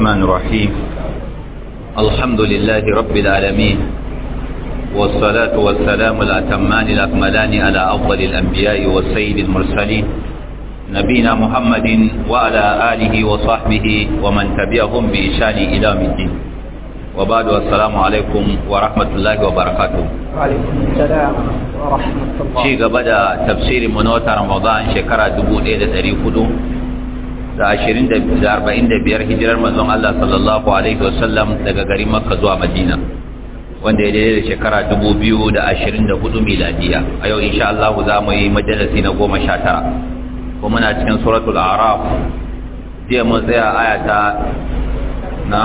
الرحمن الرحيم الحمد لله رب العالمين والصلاة والسلام الأتمان الأكملان على أفضل الأنبياء والسيد المرسلين نبينا محمد وعلى آله وصحبه ومن تبعهم بإشان إلى الدين وبعد السلام عليكم ورحمة الله وبركاته وعليكم السلام ورحمة الله شيء بدأ تفسير منوتة رمضان شكرا دبو إيدة تريفدو da ashirin da arba'in da biyar hijirar manzon Allah sallallahu Alaihi wasallam daga garin Makka zuwa Madina wanda ya daidai da shekara dubu biyu da ashirin da hudu miladiya a yau insha Allah za mu yi majalisi na goma sha tara kuma muna cikin suratul araf jiya mun tsaya aya ta na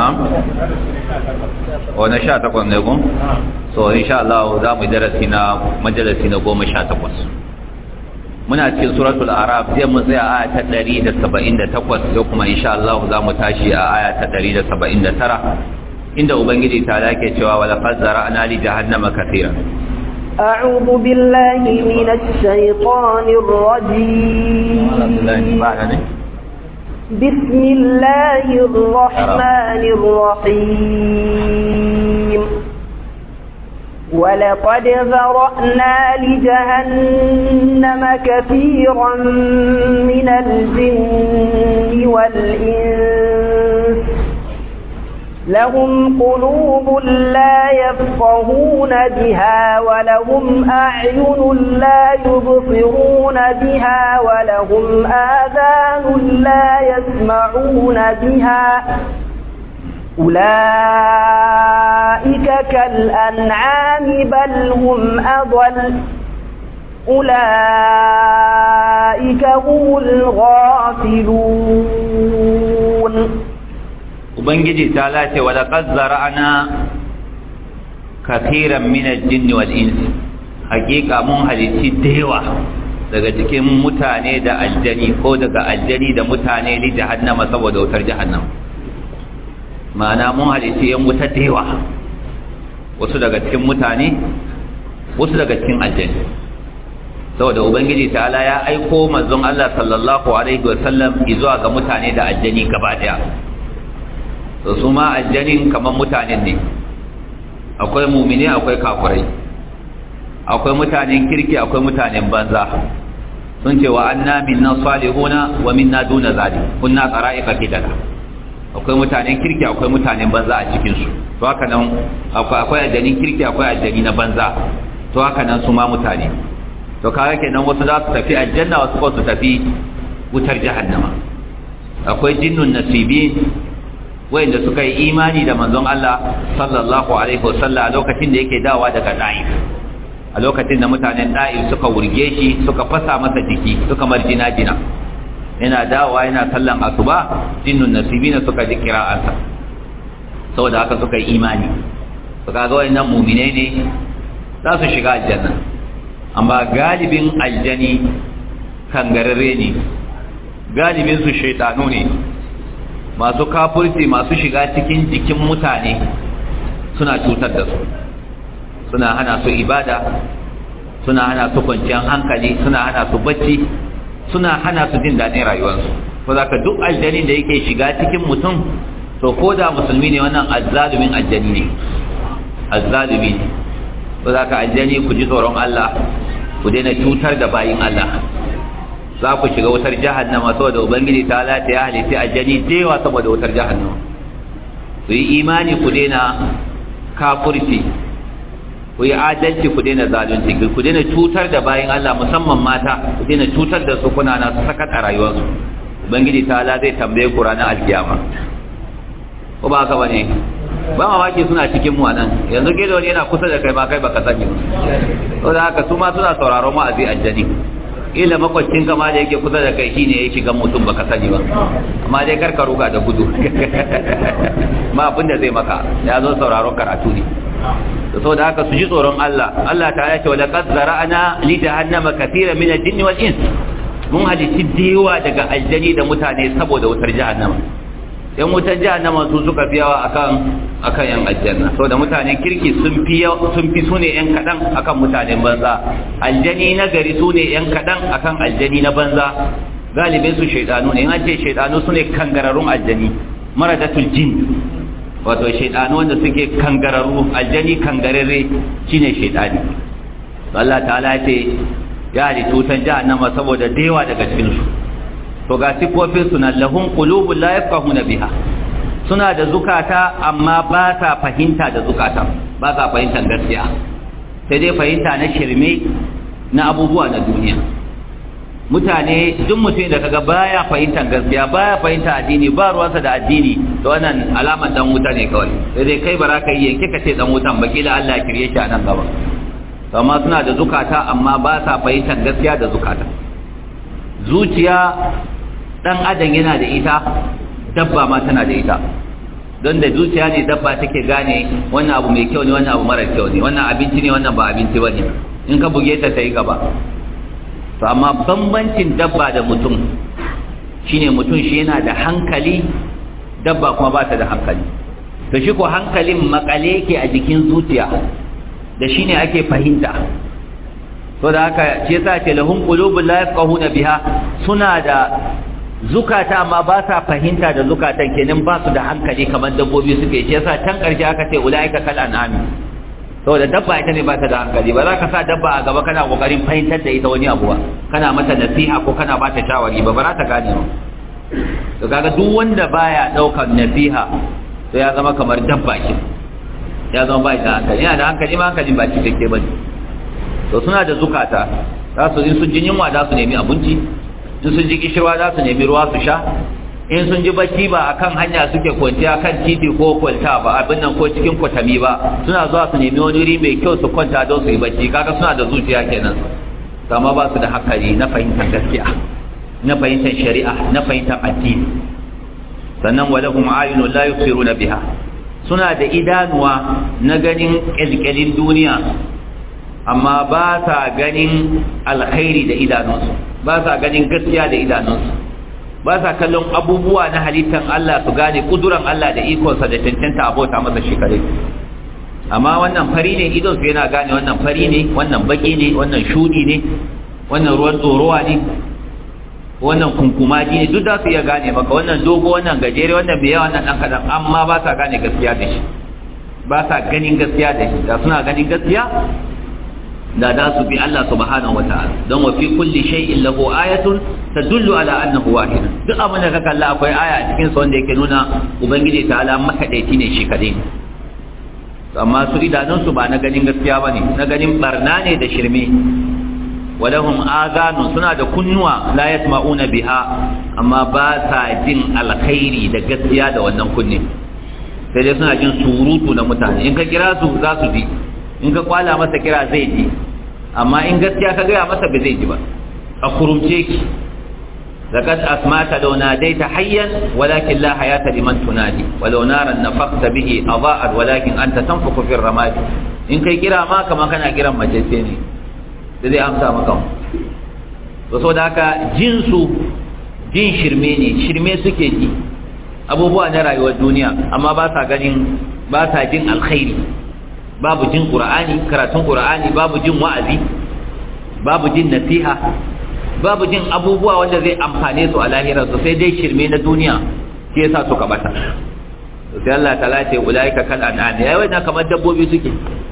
wani sha takwas ne gun so insha Allah za mu yi darasi na majalisi na goma sha takwas muna cikin suratul araf sai mu tsaya aya ta 178 sai kuma insha Allah za mu tashi a aya ta 179 inda ubangiji ta lake cewa wala qad zara'na li jahannama katira أعوذ بالله من الشيطان الرجيم بسم الله الرحمن الرحيم ولقد ذرأنا لجهنم كثيرا من الجن والإنس لهم قلوب لا يفقهون بها ولهم أعين لا يبصرون بها ولهم آذان لا يسمعون بها أولئك كالأنعام بل هم أضل أولئك هم الغافلون ubangiji ta lace wa laqad zara'na kathiran min al-jinni wal insi hakika mun halitti dewa daga cikin mutane da aljani ko daga aljani da mutane li jahannama saboda wutar jahannama ma'ana mun halitti yan wuta dewa wasu daga cikin mutane wasu daga cikin aljani saboda ubangiji ta'ala ya aiko manzon Allah sallallahu alaihi wasallam zuwa ga mutane da aljani gaba daya to su ma aljanin kamar mutanen ne akwai mumini akwai kafirai akwai mutanen kirki akwai mutanen banza sun ce wa anna minna salihuna wa minna duna zalik kunna qara'ika kidala akwai mutanen kirki akwai mutanen banza a cikin su to haka nan akwai akwai aljanin kirki akwai aljani na banza to haka nan su ma mutane to kaga kenan wasu za su tafi aljanna wasu ko su tafi wutar jahannama akwai jinnun nasibin wayanda suka yi imani da manzon Allah sallallahu alaihi wasallam a lokacin da yake dawa daga Daif a lokacin da mutanen Daif suka wurge shi suka fasa masa jiki suka marjina jina yana dawa yana sallan asuba jinnun nasibina suka ji kira'ansa saboda haka suka yi imani to kaga wayannan mu'mine ne za su shiga aljanna amma galibin aljani kangararre ne galibin su shaytanu ne masu kafurci masu shiga cikin jikin mutane suna cutar da su suna hana su ibada suna hana su kwanciyar hankali suna hana su bacci suna hana su jin daɗin rayuwarsu ko za ka duk aljanin da yake shiga cikin mutum to ko da musulmi ne wannan azzalumin aljani ne azzalumi ne ko za ka aljani ku ji tsoron Allah ku daina cutar da bayin Allah za ku shiga wutar jahannama saboda ubangiji ta lati ya halitta aljani dewa saboda wutar jahannama ku yi imani ku daina kafurci ku yi adalci ku daina zalunci ku daina cutar da bayan Allah musamman mata ku daina cutar da su kuna na sakat a rayuwarsu ubangiji ta la zai tambaye ku ranar alkiyama ko ba haka bane ba mamaki suna cikin mu nan yanzu gido ne yana kusa da kai ma kai baka sani ba saboda haka su ma suna sauraron wa'azi aljani ila makwacin kama da yake kusa da kai shine ya shiga mutum baka sani ba amma dai karka ruga da gudu ma abin da zai maka ya zo sauraron karatu ne da saboda haka su ji tsoron Allah Allah ta ya ce wa laqad zara'na li jahannama katira min al-jinni wal ins mun halitti dewa daga aljani da mutane saboda wutar jahannama yan wutar jahannama su suka fi yawa akan akan yan aljanna saboda mutanen kirki sun fi sun fi sune yan kadan akan mutanen banza aljani na gari sune yan kadan akan aljani na banza galibin su shaydanu ne an ce shaydanu sune kangararrun aljani maradatul jin wato shaidanu wanda suke kangararru aljani kangararre shine shaidani Allah ta'ala ya ce ya halittu wutan jahannama saboda dewa daga cikin su to ga sifofin su na lahum qulubun la yafqahuna biha suna da zukata amma ba sa fahimta da zukata ba sa fahimtar gaskiya sai dai fahimta na shirme na abubuwa na duniya mutane duk mutum da kaga baya fahimtar gaskiya baya fahimta addini ba ruwansa da addini to wannan alaman dan wuta ne kawai sai dai kai bara ka yi yanke ka ce dan wutan ba kila Allah ya kirye shi a nan gaba to amma suna da zukata amma ba sa fahimtar gaskiya da zukata zuciya dan adam yana da ita dabba ma tana da ita don da zuciya ne dabba take gane wannan abu mai kyau ne wannan abu mara kyau ne wannan abinci ne wannan ba abinci ba ne in ka buge ta ta yi gaba to amma bambancin dabba da mutum shine mutum shi yana da hankali dabba kuma ba ta da hankali to shi ko hankalin makale yake a jikin zuciya da shine ake fahimta to da haka shi yasa ce lahum qulubun la yafqahuna biha suna da zukata amma ba sa fahimta da zukatan kenan ba su da hankali kamar dabbobi suke shi yasa can karshe aka ce ulaika kal an'ami saboda dabba ita ne ba ta da hankali ba za ka sa dabba a gaba kana kokarin fahimtar da ita wani abu ba kana mata nasiha ko kana ba ta shawari ba ba za ta gane ba to kaga duk wanda baya daukar nasiha to ya zama kamar dabba ce ya zama ba da hankali yana da hankali ma hankali ba cikakke ba ne to suna da zukata za su in sun ji yunwa za su nemi abinci in sun ji kishirwa za su nemi ruwa su sha in sun ji bacci ba a kan hanya suke kwanciya kan titi ko kwalta ba abin nan ko cikin kwatami ba suna zuwa su nemi wani wuri mai kyau su kwanta don su yi bacci kaga suna da zuciya kenan amma ba su da hakari na fahimtar gaskiya na fahimtar shari'a na fahimtar addini sannan wa lahum ayunun la yubsiruna biha suna da idanuwa na ganin kyalkyalin duniya amma ba sa ganin alkhairi da idanunsu ba sa ganin gaskiya da idanunsu ba sa kallon abubuwa na halittar Allah su gane kuduran Allah da ikonsa da cancanta abota masa shekare amma wannan fari ne idonsu yana gane wannan fari ne wannan baki ne wannan shudi ne wannan ruwan tsorowa ne wannan kunkumaji ne duk za su iya gane maka wannan dogo wannan gajere wannan mai yawa wannan ɗan kaɗan amma ba sa gane gaskiya da shi ba sa ganin gaskiya da shi da suna ganin gaskiya da za su bi Allah subhanahu wata'ala don wa fi kulli shay'in lahu ayatun tadullu ala annahu wahid duk abin da ka kalla akwai aya a cikin sa wanda yake nuna ubangiji ta'ala makadaici ne shi kadai amma su idanun su ba na ganin gaskiya bane na ganin barna ne da shirme walahum azanu suna da kunnuwa la yasma'una biha amma ba sa jin alkhairi da gaskiya da wannan kunne sai dai suna jin surutu na mutane in ka kira su za su ji in ka kwala masa kira zai ji amma in gaskiya ka gaya masa ba zai ji ba a kurumce ki لقد أسمعت لو ناديت حيا ولكن لا حياة لمن تنادي ولو نارا نفخت به أضاءت ولكن أنت تنفخ في الرماد إن كي كرا ما كما كان كرا مجلسيني لذي أمسى مكان وصود هكا جنس جن شرميني شرمي سكي جي أبو بوا نرى الدنيا أما باسا قلن باسا جن الخير babu jin qur'ani karatun qur'ani babu jin wa'azi babu jin nasiha babu jin abubuwa wanda zai amfane su a lahirar su sai dai shirme na duniya shi yasa suka bata to sai Allah ta ce ulaika kal an'am yayi wannan kamar dabbobi suke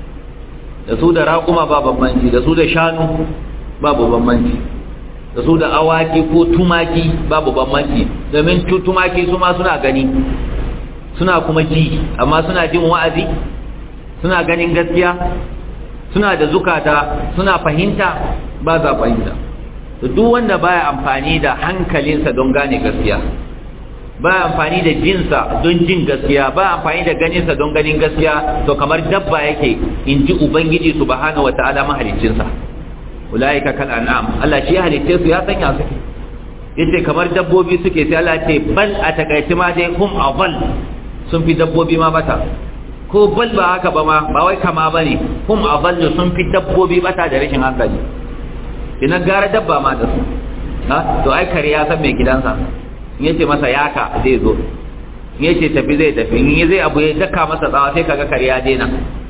da su da raƙuma ba bambanci da su da shanu babu bambanci da su da awaki ko tumaki babu bambanci domin tumaki su ma suna gani suna kuma ji amma suna jin wa'azi suna ganin gaskiya suna da zukata suna fahimta ba za fahimta to duk wanda baya amfani da hankalinsa don gane gaskiya baya amfani da jinsa don jin gaskiya baya amfani da ganinsa don ganin gaskiya to kamar dabba yake in ji ubangiji subhanahu wataala mahaliccinsa ulaika kal an'am Allah shi ya halicce su ya sanya su yace kamar dabbobi suke sai Allah ce bal a takaice ma dai hum adall sun fi dabbobi ma bata ko bal ba haka ba ma ba wai kama ba ne hum adallu sun fi dabbobi bata da rashin hankali ina gara dabba ma da su ha to ai kare ya san mai gidansa in yace masa yaka zai zo in yace tafi zai tafi in zai abu ya daka masa tsawa sai kaga kare ya daina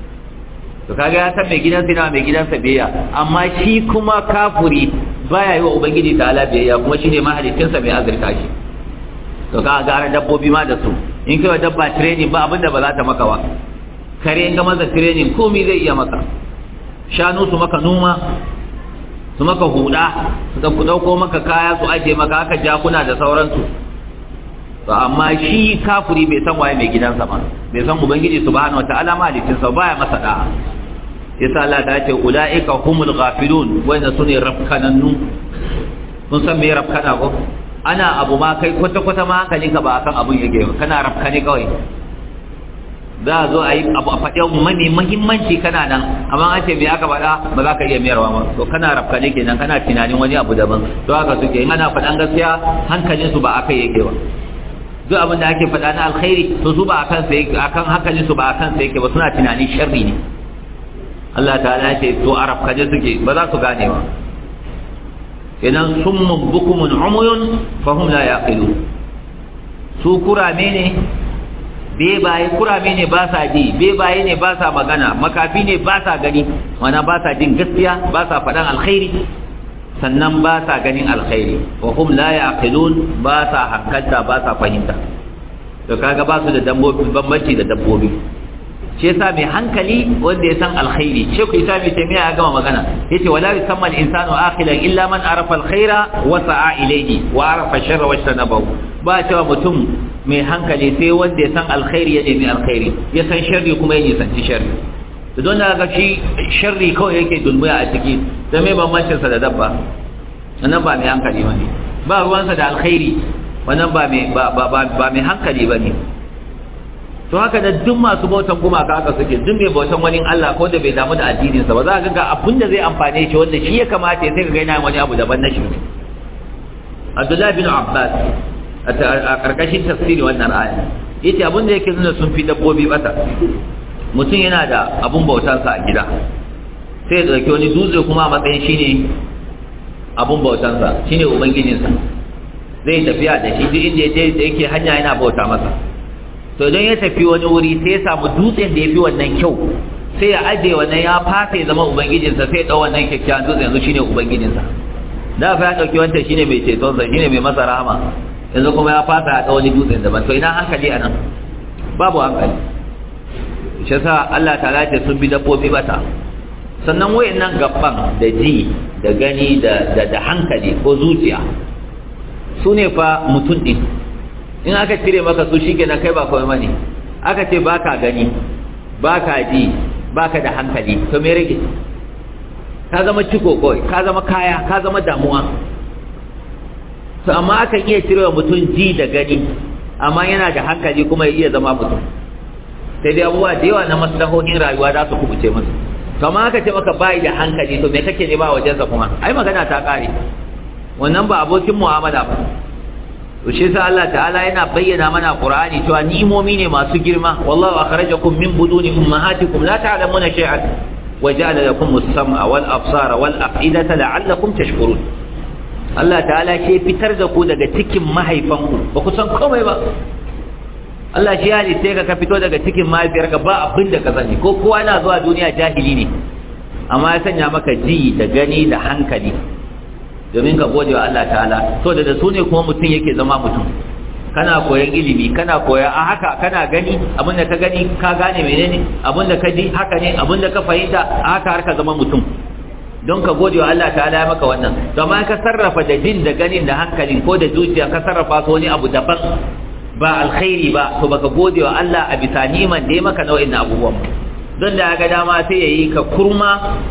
to kaga ya san mai gidansa ina mai gidansa biyayya amma shi kuma kafuri baya yi wa ubangiji ta'ala biyayya kuma shine mahalicinsa mai azurta shi to kaga gara dabbobi ma da su in kai wa dabba training ba abinda ba za ta maka ba kare in ga masa training komai zai iya maka shanu su maka noma su maka huda su dauko maka kaya su aje maka haka jakuna da sauransu to amma shi kafiri bai san waye mai gidansa ba bai san ubangiji subhanahu wataala malikin sa baya masa da'a yasa Allah ta ce ulaika humul ghafilun wanda sune rafkanannu kun san me rafkana ko ana abu ma kai kwata kwata ma hankalinka ba akan abun yake ba kana rafkane kawai za a zo a yi abu a faɗi mani mahimmanci kana nan amma an ce me aka faɗa ba za ka iya mayarwa ba to kana rafkane kenan kana tunanin wani abu daban to haka suke in ana faɗan gaskiya hankalinsu ba akai yake ba duk abin da ake faɗa na alkhairi to su ba akan sa yake akan hankalin su ba akan sa yake ba suna tunanin sharri ne Allah ta'ala ya ce to arab kaje suke ba za su gane ba idan summun bukumun umuyun fahum la yaqilun su kurame ne bebaye kurame ne ba sa ji bebaye ne ba sa magana makafi ne ba sa gani wana ba sa jin gaskiya ba sa faɗan alkhairi sannan ba sa ganin alkhairi wa hum la yaqilun ba sa hankalta ba sa fahimta to kaga ba su da dabbobi bambanci da dabbobi shi yasa mai hankali wanda ya san alkhairi sheku isa mai taimiya ya gama magana yace wala yusamma al-insanu akhilan illa man arafa alkhaira wa sa'a ilayhi wa arafa sharra wa tanabahu ba cewa mutum mai hankali sai wanda ya san alkhairi ya nemi alkhairi ya san sharri kuma ya nisanci sharri da don da ga shi sharri kawai yake dulmuya a ciki da mai bambancinsa da dabba wannan ba mai hankali ba ne ba ruwansa da alkhairi wannan ba mai hankali ba ne to haka da duk masu bautan gumaka haka suke duk mai bautan wani Allah ko da bai damu da addininsa ba za ka ga abin da zai amfane shi wanda shi ya kamata ya sai ka ga yana wani abu daban na shi Abdullah bin Abbas a karkashin tafsiri wannan aya yace abin da yake nuna sun fi dabbobi bata mutum yana da abun bautansa a gida sai ya dauki wani dutse kuma a matsayin shine abun bautansa shine ubangijinsa zai tafiya da shi duk inda da yake hanya yana bauta masa to idan ya tafi wani wuri sai ya samu dutsen da ya fi wannan kyau sai ya ajiye wannan ya fasa ya zama ubangijinsa sai ya ɗau wannan kyakkyawan dutsen yanzu shine ubangijinsa da fa ya ɗauki wancan shine mai cetonsa shine mai masa rahama yanzu kuma ya fasa ya ɗau wani dutsen daban to ina hankali a nan babu hankali shi sa Allah ta ce sun bi dabbobi bata sannan wayannan gaban da ji da gani da da hankali ko zuciya su ne fa mutum din in aka cire maka su shikenan kai ba kawai bane aka ce baka gani baka ji baka da hankali to me rage ka zama ciko kawai ka zama kaya ka zama damuwa to amma akan iya cire wa mutum ji da gani amma yana da hankali kuma ya iya zama mutum sai dai abubuwa da yawa na maslahohin rayuwa za su kubuce masa to amma aka ce maka bai da hankali to me kake ne ba wajensa kuma ai magana ta kare wannan ba abokin mu'amala ba to shi yasa Allah ta'ala yana bayyana mana Qur'ani cewa ni'imomi ne masu girma wallahu akhrajakum min buduni ummahatikum la ta'lamuna shay'an wa ja'ala lakum as-sam'a wal absara wal af'idata la'allakum tashkurun Allah ta'ala ke fitar da ku daga cikin mahaifanku ba ku san komai ba Allah shi ya halitta ka ka fito daga cikin mahaifiyarka ba abin da ka sani ko kowa yana zuwa duniya jahili ne amma ya sanya maka ji da gani da hankali domin ka gode wa Allah ta'ala to da su ne kuma mutum yake zama mutum kana koyan ilimi kana koya a haka kana gani abin da ka gani ka gane menene abin da ka ji haka ne abin da ka fahimta a haka har ka zama mutum don ka gode wa Allah ta'ala ya maka wannan domin ka sarrafa da jin da ganin da hankalin ko da zuciya ka sarrafa su wani abu daban ba alkhairi ba to baka gode wa Allah a bisa niman da ya maka nau'in abubuwan don da ga dama sai yayi ka kurma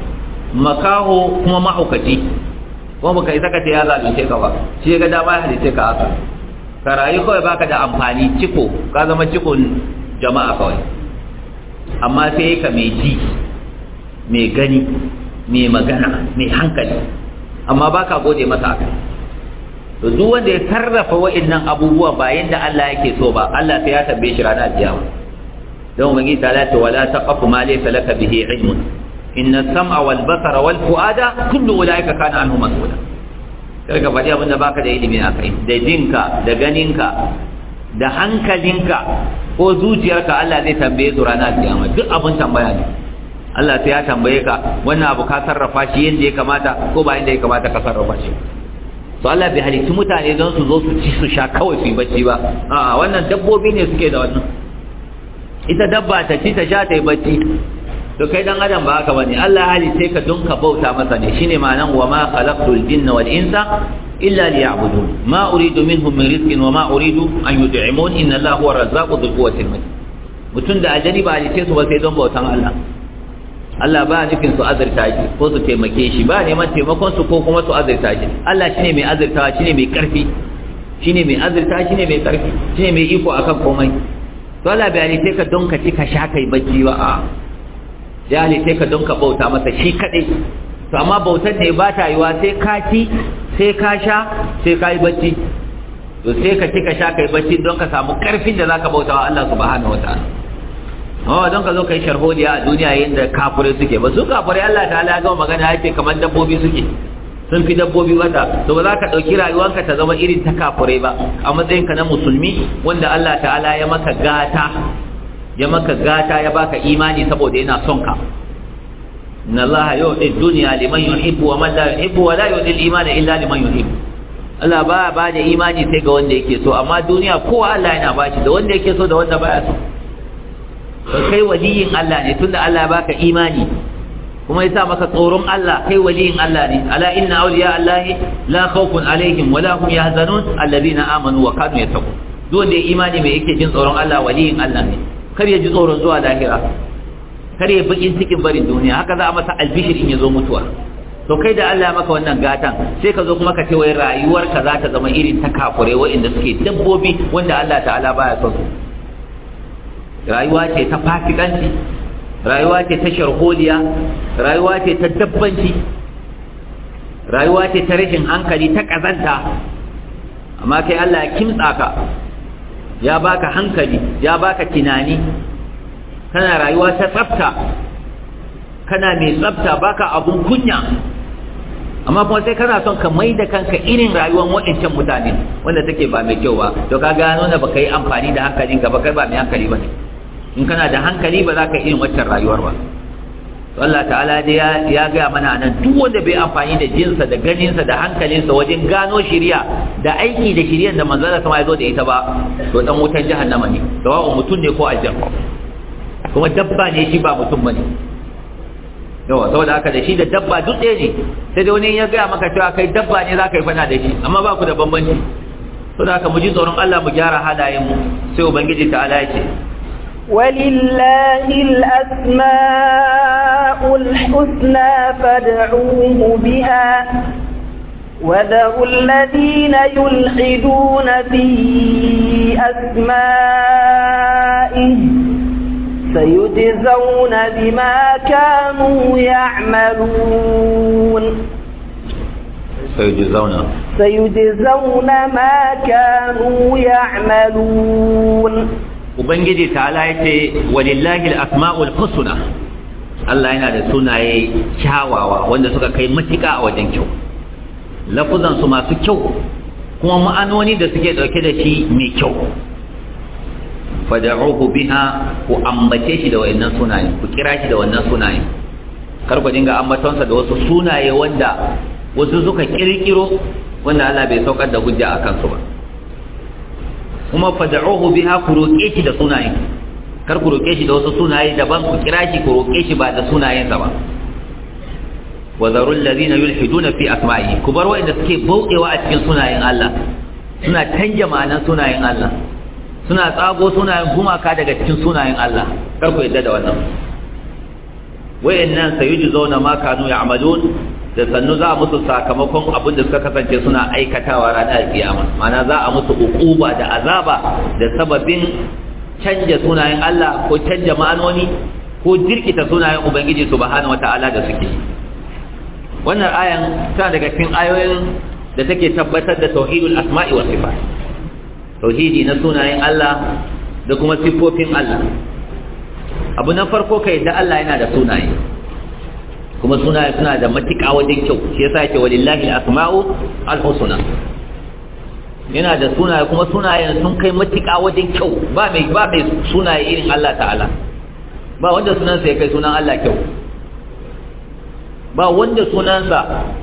makaho kuma mahaukaci kuma baka isa ka ce ya zalunce ka ba shi ga dama ya halice ka haka ka rayu kawai baka da amfani ciko ka zama cikon jama'a kawai amma sai ka mai ji mai gani mai magana mai hankali amma baka gode masa haka to duk wanda ya sarrafa wa'annan abubuwa ba yanda Allah yake so ba Allah sai ya tambaye shi ranar kiyama don ubangi ta lati wala taqafu ma laysa laka bihi ilmun inna sam'a wal basara wal fuada kullu ulaika kana anhu mas'ula kar ka faɗi abin da baka da ilimi a kai da jinka da ganinka da hankalinka ko zuciyarka Allah zai tambaye su ranar kiyama duk abin tambaya ne Allah sai ya tambaye ka wannan abu ka sarrafa shi yadda ya kamata ko ba yadda ya kamata ka sarrafa shi to Allah bai halitti mutane don su zo su ci su sha kawai su yi bacci ba a'a wannan dabbobi ne suke da wannan ita dabba ta ci ta sha ta yi bacci to kai dan adam ba haka bane Allah halitte ka don ka bauta masa ne shine ma'anan wa ma khalaqtul jinna wal insa illa liya'budun ma uridu minhum min rizqin wa ma uridu an yud'imun inna Allaha huwa razzaqu dhul quwwati matin mutun da ajali ba halitte su ba sai don bautan Allah Allah ba nufin su azurta shi ko su taimake shi ba neman taimakon su ko kuma su azurta shi Allah shine mai azurtawa shine mai karfi shine mai azurta shine mai karfi shine mai iko akan komai to Allah bai halitte ka don ka ci ka sha kai bacci ba a ya halitte ka don ka bauta masa shi kadai to amma bautar ne ba ta yiwa sai ka ci sai ka sha sai ka yi bacci to sai ka ci ka sha kai bacci don ka samu karfin da zaka bauta wa Allah subhanahu wataala amma don ka zo ka yi sharholiya a duniya yadda kafirai suke ba su kafirai Allah ta ya gama magana ya ce kamar dabbobi suke sun fi dabbobi wata to ba za ka ɗauki rayuwanka ta zama irin ta kafirai ba a matsayinka na musulmi wanda Allah ta'ala ya maka gata ya maka gata ya baka imani saboda yana son ka inna Allah yu'ti dunya liman yuhibbu wa man la yuhibbu wa la yu'ti al-imana illa liman yuhibbu Allah ba ba da imani sai ga wanda yake so amma duniya kowa Allah yana bashi da wanda yake so da wanda baya so to kai waliyin Allah ne tunda Allah ya baka imani kuma yasa maka tsoron Allah kai waliyin Allah ne ala inna awliya Allah la khawfun alaihim wa la hum yahzanun alladhina amanu wa kanu yattaqun duk wanda ya imani mai yake jin tsoron Allah waliyin Allah ne kar ya ji tsoron zuwa lahira kar ya bakin cikin barin duniya haka za a masa albishir in ya zo mutuwa to kai da Allah ya maka wannan gatan sai ka zo kuma ka ce wai rayuwarka za ta zama irin ta kafure wa'inda suke dabbobi wanda Allah ta'ala baya son su rayuwa ce ta fasikanci rayuwa ce ta sharholiya rayuwa ce ta dabbanci rayuwa ce ta rashin hankali ta kazanta amma kai Allah ya kimtsa ka ya baka hankali ya baka tunani kana rayuwa ta tsafta kana mai tsafta baka abun kunya amma kuma sai kana son ka mai da kanka irin rayuwar waɗancan mutane wanda take ba mai kyau ba to ka gano da baka yi amfani da hankalinka ba kai ba mai hankali ba ne in kana da hankali ba za ka irin waccan rayuwar ba Allah ta'ala dai ya gaya mana nan duk wanda bai amfani da jinsa da ganinsa da hankalinsa wajen gano shiriya da aiki da shiriyar da manzala sama ya zo da ita ba to dan wutan jahannama ne sawa'u mutum ne ko aljan kuma dabba ne shi ba mutum bane yawa saboda haka da shi da dabba duk ɗaya ne sai dai wani ya gaya maka cewa kai dabba ne za ka yi fana da shi amma ba ku da bambanci saboda haka mu ji tsoron Allah mu gyara halayenmu sai ubangiji ta'ala ya ce ولله الأسماء الحسنى فادعوه بها وذروا الذين يلحدون في أسمائه سيجزون بما كانوا يعملون سيجزون سيجزون ما كانوا يعملون ubangiji ta'ala yace walillahi al-asma'ul husna Allah yana da sunaye kyawawa wanda suka kai matuƙa a wajen kyau lafuzan su masu kyau kuma ma'anoni da suke dauke da shi mai kyau fad'uhu biha ku ambace shi da wayannan sunaye ku kira shi da wannan sunaye kar ku dinga ambatonsa da wasu sunaye wanda wasu suka kirkiro wanda Allah bai saukar da hujja akan su ba kuma fad'uhu biha ku roke shi da sunaye kar ku roke shi da wasu sunaye daban ku kira shi ku roke shi ba da sunayensa ba wa zarul ladina yulhiduna fi asma'i ku bar wanda suke bauɗewa a cikin sunayen Allah suna canja ma'anan sunayen Allah suna tsago sunayen gumaka daga cikin sunayen Allah kar ku yadda da wannan wayannan sayujzauna ma kanu ya'malun da sannu za a musu sakamakon abin da suka kasance suna aikatawa ranar kiyama mana za a musu uquba da azaba da sababin canja sunayen Allah ko canja ma'anoni ko jirkita sunayen ubangiji subhanahu wataala da suke wannan ayan tana daga cikin ayoyin da take tabbatar da tauhidul asma'i was sifat tauhidi na sunayen Allah da kuma siffofin Allah abu na farko kai da Allah yana da sunaye kuma sunaye suna da matuƙa wajen kyau shi yasa yake walillahi al-asma'u al-husna yana da sunaye kuma sunayen sun kai matuƙa wajen kyau ba mai ba mai sunaye irin Allah ta'ala ba wanda sunansa ya kai sunan Allah kyau ba wanda sunansa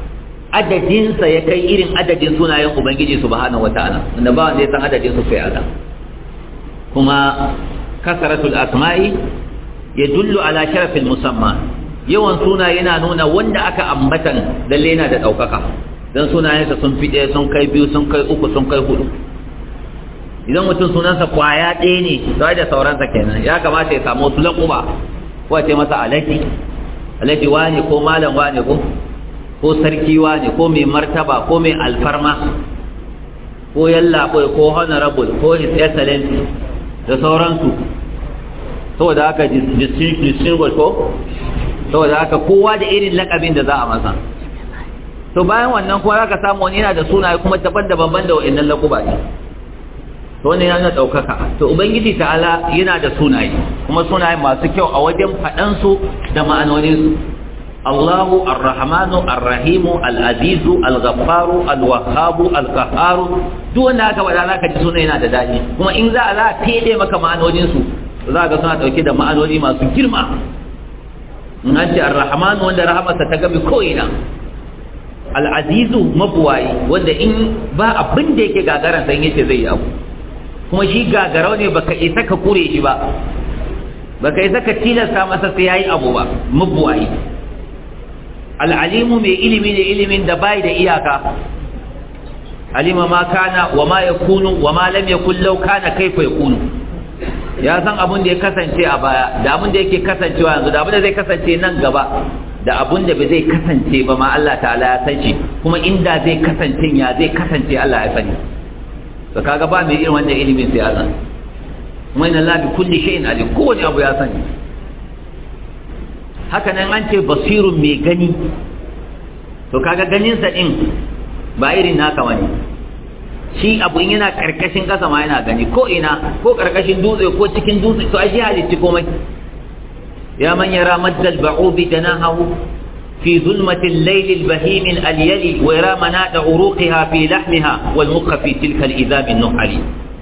adadinsa ya kai irin adadin sunayen ubangiji subhanahu wataala wanda ba wanda ya san adadin su sai Allah kuma kasaratul asma'i yadullu ala sharafil musamma yawan suna yana nuna wanda aka ambatan lalle yana da daukaka dan sunayensa sun fi ɗaya sun kai biyu sun kai uku sun kai hudu idan mutum sunansa kwaya ɗaya ne sai da sauransa kenan ya kamata ya samu wasu laƙuba ko a ce masa alaji alaji wane ko malam wane ko ko sarki wane ko mai martaba ko mai alfarma ko yalla ko ko honorable ko his excellency da sauransu saboda haka distinguished ko saboda haka kowa da irin lakabin da za a masa to bayan wannan kuma zaka samu wani yana da sunaye kuma daban-daban da wa'annan lakuba ne to wannan yana daukaka to ubangiji ta'ala yana da sunaye kuma sunaye masu kyau a wajen fadan su da ma'anonin su Allahu Ar-Rahmanu Ar-Rahimu Al-Azizu Al-Ghaffaru Al-Wahhabu Al-Qahharu duk wanda aka bada zaka ji sunaye yana da dadi kuma in za a za a fede maka ma'anonin su za ga suna dauke da ma'anoni masu girma in an ce Ar-Rahmanu wanda rahamarsa ta gabi ko ina Al-Azizu mabuwayi wanda in ba abin da yake gagaran san yace zai yi abu kuma shi gagarau ne baka isa ka kure shi ba baka isa ka tilasta masa sai yayi abu ba mabuwayi al'alimu mai ilimi ne ilimin da bai da iyaka alima ma kana wa ma yakunu wa ma lam yakun law kana kaifa yakunu ya san abin da ya kasance a baya da abin da yake kasancewa yanzu da abin da zai kasance nan gaba da abin da bai zai kasance ba ma Allah ta'ala ya san shi kuma inda zai kasance ya zai kasance Allah ya sani to kaga ba mai irin wannan ilimin sai Allah kuma inna la bi kulli shay'in alim kowane abu ya sani haka nan an ce basirun mai gani to kaga ganin sa din ba irin naka wani shi abu in yana karkashin kasa ma yana gani ko ina ko karkashin dutse ko cikin dutse to ai shi halitti komai ya man yara maddal ba'ubi janahu في ظلمة الليل البهيم الأليل ويرى مناط عروقها في لحمها والمخ في تلك الإذاب النحل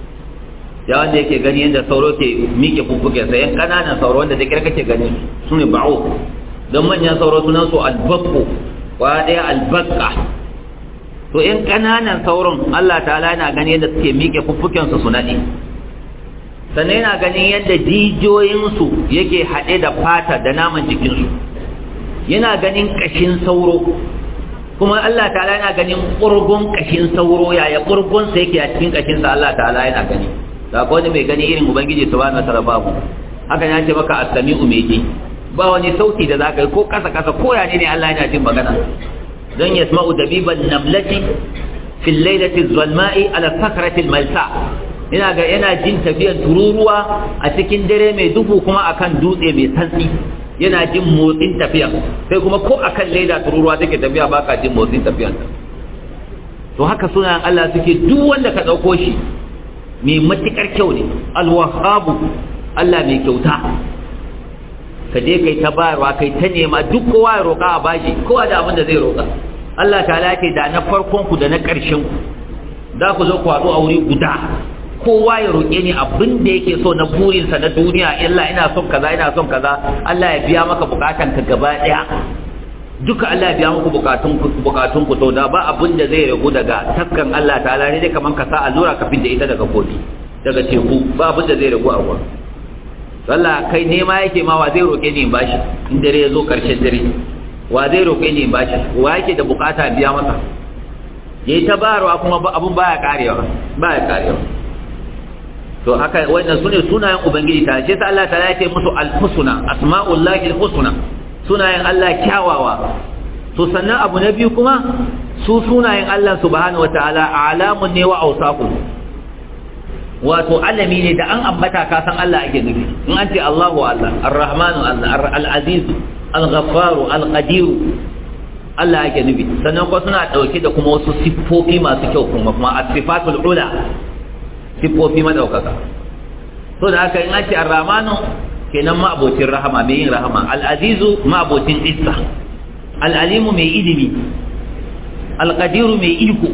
ya wanda yake gani yadda sauro ke miƙe fuffuke sa yan ƙananan sauro wanda da kira kake gani su ne ba'o don manyan sauro sunan su albakko kwa ɗaya albakka to yan ƙananan sauron Allah ta'ala yana gani yadda suke miƙe fuffuken su su naɗe sannan yana ganin yadda jijiyoyinsu yake haɗe da fata da naman jikinsu yana ganin ƙashin sauro kuma Allah ta'ala yana ganin ƙurgun ƙashin sauro yaya ƙurgun sa yake a cikin ƙashinsa Allah ta'ala yana gani da ko wani mai gani irin ubangiji subhanahu wataala babu haka ya ce maka as-sami'u mai ji ba wani sauti da zaka yi ko kasa kasa ko ya ne Allah yana jin magana dan yasma'u dabiban namlati fi al-lailati az-zalma'i ala sakrati al-malsa ina ga yana jin tafiyar tururuwa a cikin dare mai duhu kuma akan dutse mai santsi yana jin motsin tafiya sai kuma ko akan leda tururuwa take tafiya baka jin motsin tafiyan to haka sunayen Allah suke duk wanda ka dauko shi mai matukar kyau ne alwahabu Allah mai kyauta ka je kai ta bayarwa kai ta nema duk kowa ya roƙa a bashi kowa da abin da zai roƙa Allah ta lafi da na farkon ku da na ƙarshen ku za ku zo ku haɗu a wuri guda kowa ya roƙe ni abin da yake so na burinsa na duniya illa ina son kaza ina son kaza Allah ya biya maka bukatan ka gaba ɗaya duka Allah ya biya muku bukatun bukatun ku to da ba abin da zai ragu daga takkan Allah ta'ala ne dai kaman ka sa allura ka fidda ita daga kofi daga teku ba abin da zai ragu a ruwa Allah kai nema yake ma wa zai roke ni in bashi in dare ya zo karshen dare wa zai roke ni in bashi wa yake da bukata biya masa yayi ta bayarwa kuma abun baya karewa baya karewa to haka wannan sune sunayen ubangiji ta ce sai Allah ta ya ce musu al-husna asma'ullahi al-husna sunayen Allah kyawawa to sannan abu na biyu kuma su sunayen Allah subhanahu wataala alamun ne wa awsafun wato alami ne da an ambata ka san Allah ake nufi in an ce Allahu Allah Ar-Rahmanu Allah Al-Aziz Al-Ghaffaru Al-Qadir Allah ake nufi sannan kuma suna dauke da kuma wasu siffofi masu kyau kuma kuma as-sifatul ula siffofi madaukaka to da haka in an ce Ar-Rahmanu kenan ma'abocin rahama mai yin rahama al'azizu ma'abocin isa al'alimu mai ilimi alƙadiru mai iko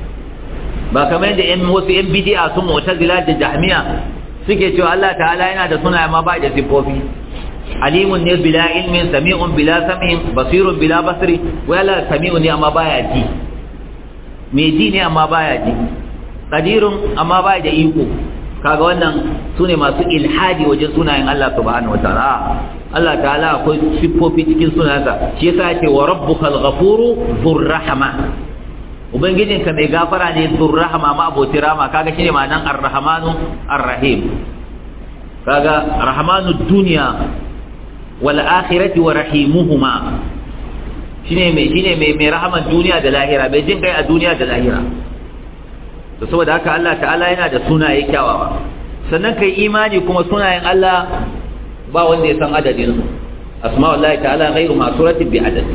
ba kamar yadda yan wasu yan bidi'a sun mu'tazila da jahmiya suke cewa Allah ta'ala yana da suna ma ba da sifofi alimun ne bila ilmin sami'un bila sam'in basirun bila basri wala sami'un ne amma baya ji mai ji ne amma baya ji qadirun amma baya da iko kaga wannan sune masu ilhadi wajen sunayen Allah subhanahu wataala Allah ta'ala akwai siffofi cikin sunansa shi yasa yake wa rabbukal ghafuru dhur rahma ubangijinka mai gafara ne dhur rahma ma aboti rama kaga shine ma'anan ar-rahmanu ar-rahim kaga rahmanu dunya wal akhirati wa rahimuhuma shine mai shine mai mai rahaman duniya da lahira bai jin kai a duniya da lahira to saboda haka Allah ta'ala yana da sunaye kyawawa sannan kai imani kuma sunayen Allah ba wanda ya san adadin su asma'ullahi ta'ala ghairu ma'suratin bi adad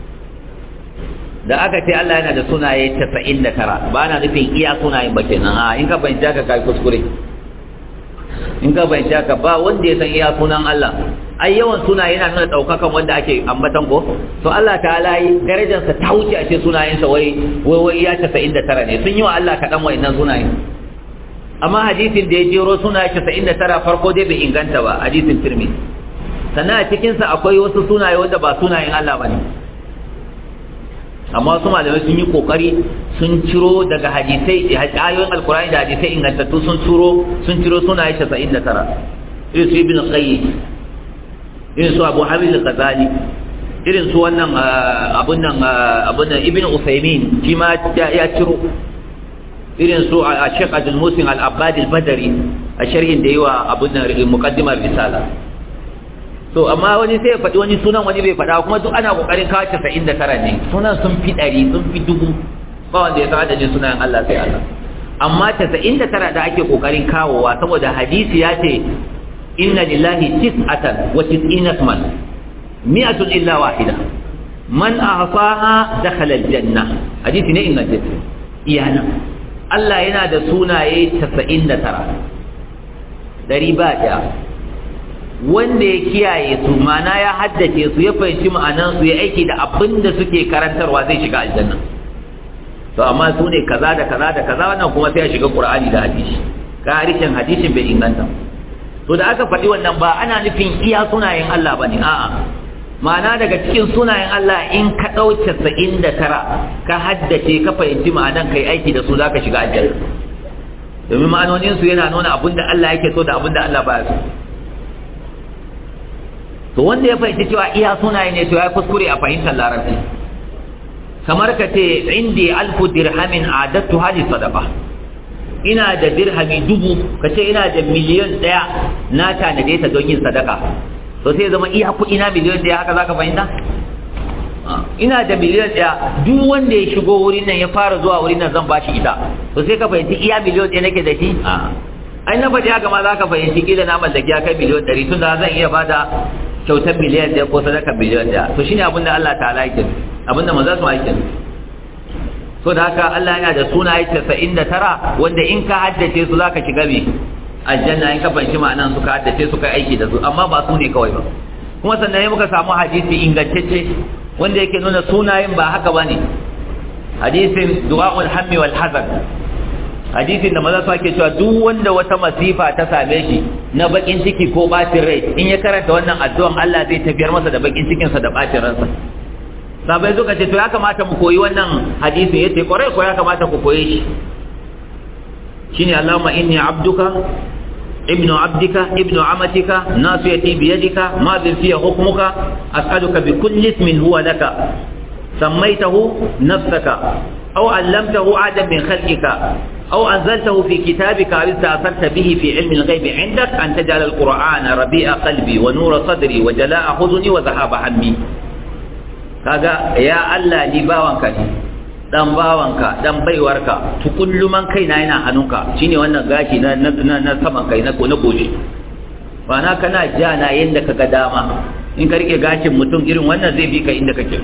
da aka ce Allah yana da sunaye 99 ba na nufin iya sunayen ba kenan a in ka bayyana ka kai kuskure in ka bayyana ka ba wanda ya san iya sunan Allah ai yawan sunaye yana nuna daukakan wanda ake ambatan ko to Allah ta'ala yi darajar sa ta wuce a ce sunayen sa wai wai wai iya 99 ne sun yi wa Allah kadan wayannan sunaye amma hadisin da ya jero sunaye 99 farko dai bai inganta ba hadisin Tirmidhi sannan a cikin sa akwai wasu sunaye wanda ba sunayen Allah bane amma wasu malamai sun yi kokari sun ciro daga hadisai ayoyin alkurani da hadisai ingantattu sun ciro sun ciro sunaye 99 irin su ibn qayyim irin su abu hamid al-ghazali irin su wannan abun nan abun nan ibn usaymin shi ma ya ciro irin su a Sheikh Abdul Musin Al-Abbad Al-Badri a sharhin da yawa abun nan muqaddimar risala to amma wani sai ya faɗi wani sunan wani bai faɗa kuma duk ana kokarin kawo 99 ne sunan sun fi ɗari sun fi dubu ba wanda ya san adadin sunan Allah sai Allah amma 99 da ake kokarin kawowa saboda hadisi ya ce inna lillahi tis'atan wa tis'ina man mi'atun illa wahida man ahsaha dakhala aljanna hadisi ne ingantacce iyana Allah yana da sunaye 99 dari ba daya wanda ya kiyaye su mana ya haddace su ya fahimci ma'anan su ya aiki da abin da suke karantarwa zai shiga aljanna to amma su ne kaza da kaza da kaza wannan kuma sai ya shiga qur'ani da hadisi ka harishin hadisin bai inganta to da aka faɗi wannan ba ana nufin iya sunayen Allah bane a'a ma'ana daga cikin sunayen Allah in ka ɗau casa'in da tara ka haddace ka fahimci ma'anan kai aiki da su za ka shiga aljanna domin ma'anoninsu yana nuna abin da Allah yake so da abin da Allah ba so to wanda ya fahimci cewa iya sunaye ne to ya kuskure a fahimtar larabci kamar ka ce indi alfu dirhamin adattu hali sadaqa ina da dirhami dubu ka ce ina da miliyan ɗaya na tanade ta don yin sadaka to sai zama iya kuɗi na miliyan ɗaya haka zaka fahimta ina da miliyan ɗaya duk wanda ya shigo wurin nan ya fara zuwa wurin nan zan bashi ita to sai ka fahimci iya miliyan ɗaya nake da shi ai na faɗi haka ma za ka fahimci kila na mallaki ya kai miliyan ɗari tun da zan iya bada kyautar miliyan ɗaya ko sadaka miliyan ɗaya to shine abin da Allah ta'ala yake abin da maza su yake so da haka Allah yana da sunaye 99 wanda in ka haddace su zaka shiga me aljanna in ka fanci ma'anan suka haddace su kai aiki da su amma ba su ne kawai ba kuma sannan ne muka samu hadisi ingantacce wanda yake nuna sunayen ba haka bane hadisin du'aul hammi wal hazan hadisin da maza su ake cewa duk wanda wata masifa ta same shi na bakin ciki ko bacin rai in ya karanta wannan addu'an Allah zai tafiyar masa da bakin cikin sa da bacin ransa sabai suka ce to ya kamata mu koyi wannan hadisin yace kwarai ko ya kamata ku koye shi shine Allahumma inni abduka ابن عبدك ابن عمتك ناصيتي بيدك ماض في حكمك أسألك بكل اسم هو لك سميته نفسك أو علمته عادا من خلقك أو أنزلته في كتابك أو استأثرت به في علم الغيب عندك أن تجعل القرآن ربيع قلبي ونور صدري وجلاء حزني وذهاب همي kaga ya Allah ni bawanka ne dan bawanka dan baiwarka tukulluman kaina yana hannunka shine wannan gashi na na na saman kai na na goshi ba na kana ja na yanda kaga dama in ka rike gashin mutum irin wannan zai bi ka inda kake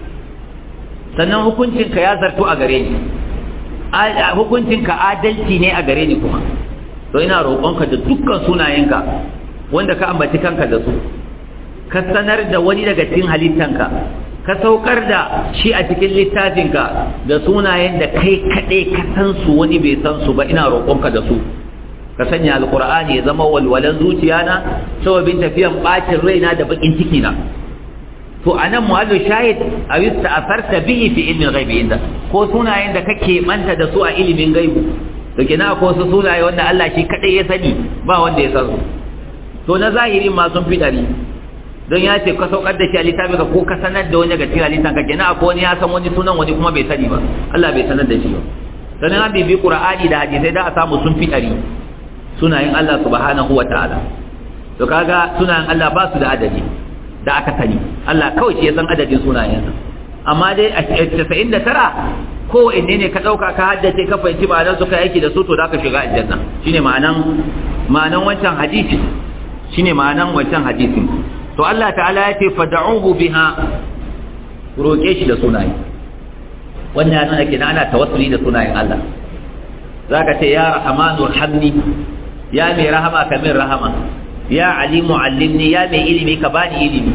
sannan hukuncin ka ya zartu a gare ni hukuncin ka adalci ne a gare ni kuma to ina roƙonka da dukkan sunayenka wanda ka ambaci kanka da su ka sanar da wani daga cikin halittanka ka saukar da shi a cikin littafinka da sunayen da kai kaɗai ka san su wani bai san su ba ina roƙonka da su ka sanya alqur'ani ya zama walwalan zuciyana sababin tafiyan bacin raina da bakin ciki na to anan muhallu shahid a yi ta'asarta bihi fi ilmin ghaibi inda ko sunayen da kake manta da su a ilimin gaibu to kina ko su sunaye wanda Allah shi kadai ya sani ba wanda ya san su to na zahirin ma sun fi dari don ya ce ka saukar da shi a littafi ka ko ka sanar da wani daga cikin halittan ka kenan akwai wani ya san wani sunan wani kuma bai sani ba Allah bai sanar da shi ba sannan an bibi qur'ani da hadisai da a samu sun fi dari sunayen Allah subhanahu wa ta'ala to kaga sunayen Allah ba su da adadi da aka sani Allah kawai shi ya san adadin sunayensa amma dai a 99 ko inne ne ka dauka ka haddace ka fahimci ma'anar su ka aiki da su to zaka shiga aljanna shine ma'anan ma'anan wancan hadisi shine ma'anan wancan hadisin to Allah ta'ala ya ce fad'uhu biha roke shi da sunaye wannan yana kenan ana tawassuli da sunayen Allah zaka ce ya rahmanu hamni ya mai rahama ka min rahama ya alimu allimni ya mai ilimi ka bani ilimi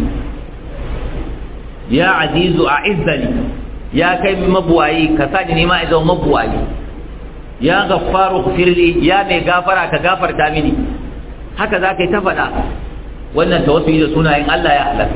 ya azizu a'izzani ya kai mabuwayi ka sani ni ma idan mabuwayi ya gaffaru firli ya mai gafara ka gafarta mini haka za ka yi ta faɗa wannan tawassuli da sunayen Allah ya halatta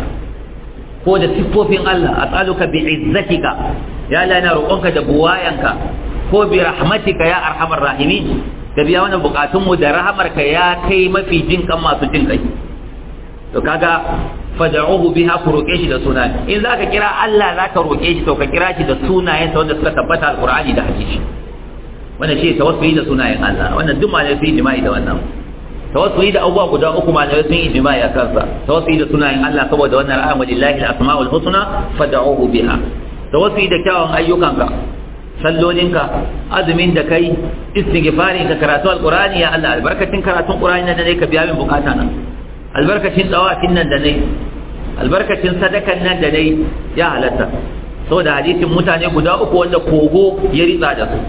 ko da siffofin Allah as'aluka bi izzatika ya Allah ina roƙonka da buwayanka ko bi rahmatika ya arhamar rahimin da biya wannan bukatun mu da rahamarka ya kai mafi jin kan masu jin kai to kaga fad'uhu biha ku roƙe shi da sunaye in zaka kira Allah zaka roƙe shi to ka kira shi da sunayen sa wanda suka tabbata alqur'ani da hadisi wannan shi tawassuli da sunayen Allah wannan duk malai sun yi jima'i da wannan tawassuli da abubuwa guda uku malai sun yi jima'i a kansa tawassuli da sunayen Allah saboda wannan ra'ayin walillahi al-asma'ul husna fad'uhu biha tawassuli da kyawun ayyukanka sallolinka azumin da kai istighfari ka karatu alqur'ani ya Allah albarkacin karatun qur'ani nan da ka biya min bukata nan albarkacin dawafin nan da nayi albarkacin sadakan nan da nayi ya halatta saboda hadisin mutane guda uku wanda kogo ya ritsa da su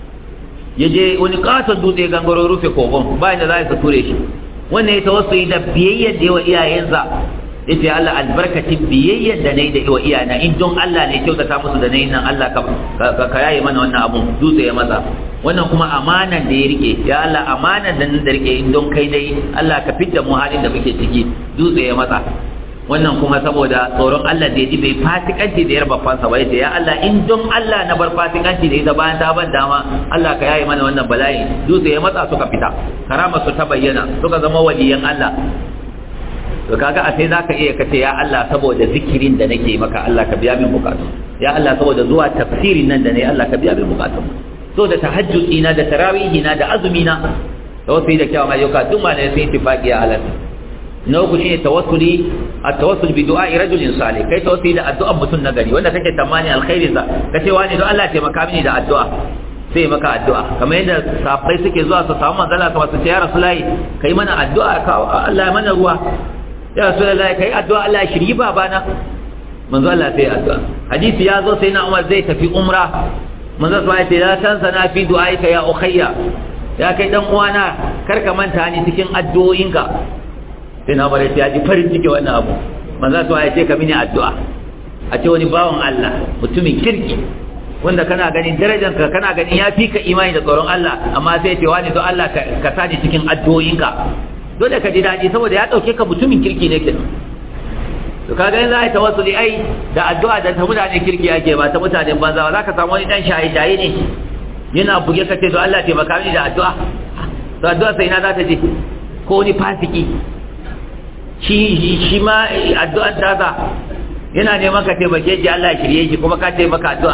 ya je wani katon dutse gangaro rufe kogon bayan da za su ture shi wannan ya tawassuli da biyayyar da yawa iyayensa yace Allah albarkacin biyayyar da nayi da yawa iyana in don Allah ne kyautata musu da nayi nan Allah ka ka yaye mana wannan abun dutse ya maza wannan kuma amanan da ya rike ya Allah amanan da nan da rike in don kai dai Allah ka fidda mu halin da muke ciki dutse ya maza wannan kuma saboda tsoron Allah da ya ji bai fasikanci da yar babbansa ba yace ya Allah in don Allah na bar fasikanci da ita bayan ta ban dama Allah ka yaye mana wannan bala'i dutse ya matsa suka fita karama su ta bayyana suka zama waliyan Allah to kaga a sai zaka iya kace ya Allah saboda zikirin da nake maka Allah ka biya min bukatu ya Allah saboda zuwa tafsirin nan da nayi Allah ka biya min bukatu so da tahajjudi na da tarawihi na da azumi na tawassuli da kyawun ayyuka duk ma ne sai tifaqi ya Allah na uku shine tawassuli at-tawassul bi du'a'i rajulin salih kai tawassuli da addu'ar mutum nagari wanda kake tamani alkhairin sa kace wani don Allah taimaka mini da addu'a sai maka addu'a kamar yadda safai suke zuwa su samu manzala su wasu ya rasulullahi kai mana addu'a ka Allah ya mana ruwa ya rasulullahi kai addu'a Allah ya shiryi babana manzo Allah sai addu'a hadisi ya zo sai na Umar zai tafi umra manzo sai ya ce la tansa na fi du'aika ya ukhayya ya kai dan uwana kar ka manta ni cikin addu'o'inka sai na Umar ya ji farin ciki wannan abu manzo sai ya ce ka mini addu'a a ce wani bawan Allah mutumin kirki wanda kana ganin darajanka kana ganin ya fi ka imani da tsoron Allah amma sai ce wani don Allah ka sani cikin addu'o'inka dole ka ji daɗi saboda ya ɗauke ka mutumin kirki ne kenan to kaga yanzu ai tawassuli ai da addu'a da ta mutane kirki ake ba ta mutanen banza ba za ka samu wani dan shaye shaye ne yana buge ka ce to Allah taimaka mini da addu'a to addu'a sai ina za ta je ko wani fasiki shi shi ma addu'an ta za yana neman ka taimake shi Allah ya shirye shi kuma ka taimaka addu'a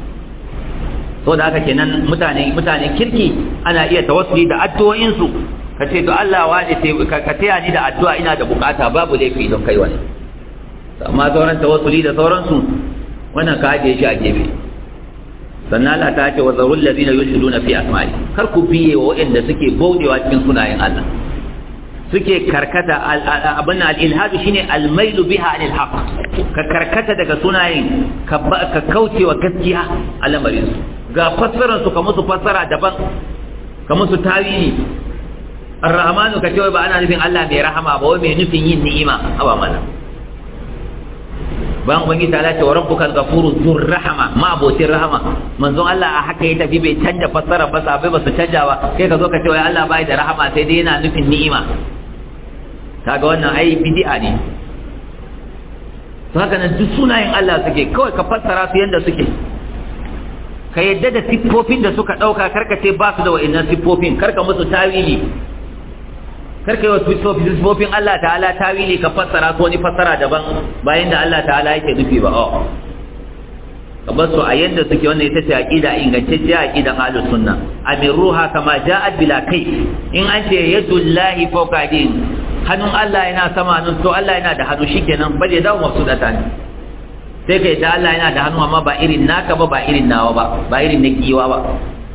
so da haka kenan mutane mutane kirki ana iya tawassuli da addu'o'insu ka ce to Allah wani ka taya ni da addu'a ina da bukata babu laifi don kai wani amma sauran tawassuli da sauransu wannan ka ajiye shi a gefe sannan Allah ta ce wa zarul ladina yulhiduna fi asma'i kar ku biye wa waɗanda suke baudewa cikin sunayen Allah suke karkata abin al-ilhadu shine al-mailu biha anil haqq ka karkata daga sunayen ka kaucewa gaskiya a lamarin su ga fassarar su ka musu fassara daban ka musu tawili ar-rahmanu ka cewa ba ana nufin Allah mai rahama ba wai mai nufin yin ni'ima aba mana bayan ubangiji ta ce wa rabbukal ghafuru dhur rahama ma abotin rahama manzon Allah a haka ya tafi bai canja fassara ba sabai ba su canja ba kai ka zo ka ce wai Allah bai da rahama sai dai yana nufin ni'ima kaga wannan ai bid'a ne to haka nan duk sunayen Allah suke kawai ka fassara su yanda suke ka yadda da siffofin da suka dauka karka ce ba su da wa'annan siffofin karka musu tawili karka yi wa siffofin Allah ta'ala tawili ka fassara su wani fassara daban bayan da Allah ta'ala yake nufi ba oh kamar su a yadda suke wannan ita ce aqida ingantacciya aqidan ahlus sunna amiruha kama ja'at bila kai in an ce yadullahi fawqa din hannun Allah yana sama nun to Allah yana da hannu shikenan ba zai dawo mafsudata ne sai kai da Allah yana da hannu amma ba irin naka ba ba irin nawa ba ba irin na kiwa ba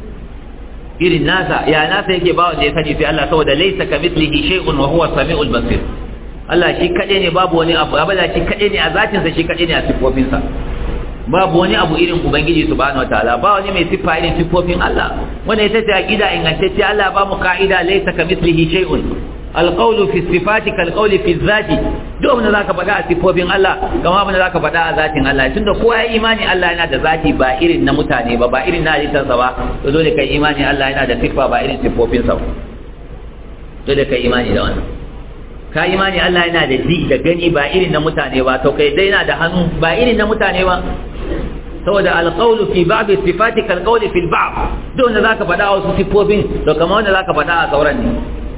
irin nasa ya nasa yake ba wanda ya sani sai Allah saboda laysa kamithlihi shay'un wa huwa samiul basir Allah shi kade ne babu wani abu abada shi kade ne a zatin sa shi kade ne a sifofinsa babu wani abu irin ubangiji subhanahu wataala ba wani mai siffa irin siffofin Allah wanda ita ce aqida ingantacce Allah ba mu ka'ida laysa kamithlihi shay'un alqawlu fi sifati kalqawli fi dhati duk abin da zaka faɗa a siffofin Allah kamar abin da zaka faɗa a zatin Allah tunda kowa ya imani Allah yana da zati ba irin na mutane ba ba irin na halittarsa ba to dole kai imani Allah yana da siffa ba irin siffofinsa ba dole kai imani da wannan ka imani Allah yana da ji da gani ba irin na mutane ba to kai dai yana da hannu ba irin na mutane ba saboda alqawlu fi ba'd sifati kalqawli fil ba'd duk wanda zaka faɗa wasu siffofin to kamar wanda zaka faɗa a sauran ne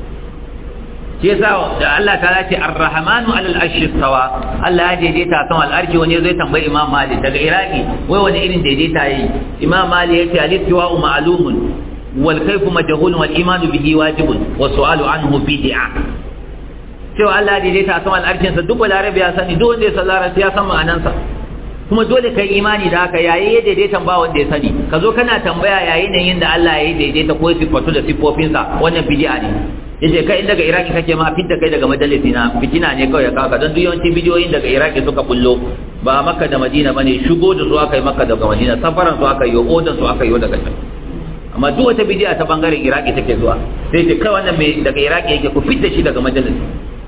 shi yasa da Allah ta ce ar-rahmanu 'ala al-arshi istawa Allah ya daidaita kan al-arshi wani zai tambayi Imam Malik daga Iraki wai wani irin daidaita yayi Imam Malik yace al-istiwa'u ma'lumun wal kayfu majhulun wal imanu bihi wajibun wa su'alu anhu bid'a cewa Allah ya daidaita kan al-arshin sa duk balarabi ya sani duk wanda ya san larabci ya san ma'anansa kuma dole kai imani da haka yayi ya daidaita ba wanda ya sani ka zo kana tambaya yayin nan yin da Allah ya daidaita ko sifatu da sifofinsa wannan bid'a ne yace kai in daga iraki kake ma fitta kai daga majalisi na fitina ne kawai ya kaka don duk yawanci bidiyoyin daga iraki suka bullo ba makka da madina bane shigo da su aka yi makka daga madina safaran su aka yi odan su aka yi daga can amma duk wata bidiya ta bangaren iraki take zuwa sai ce kai wannan mai daga iraki yake ku fitta shi daga majalisi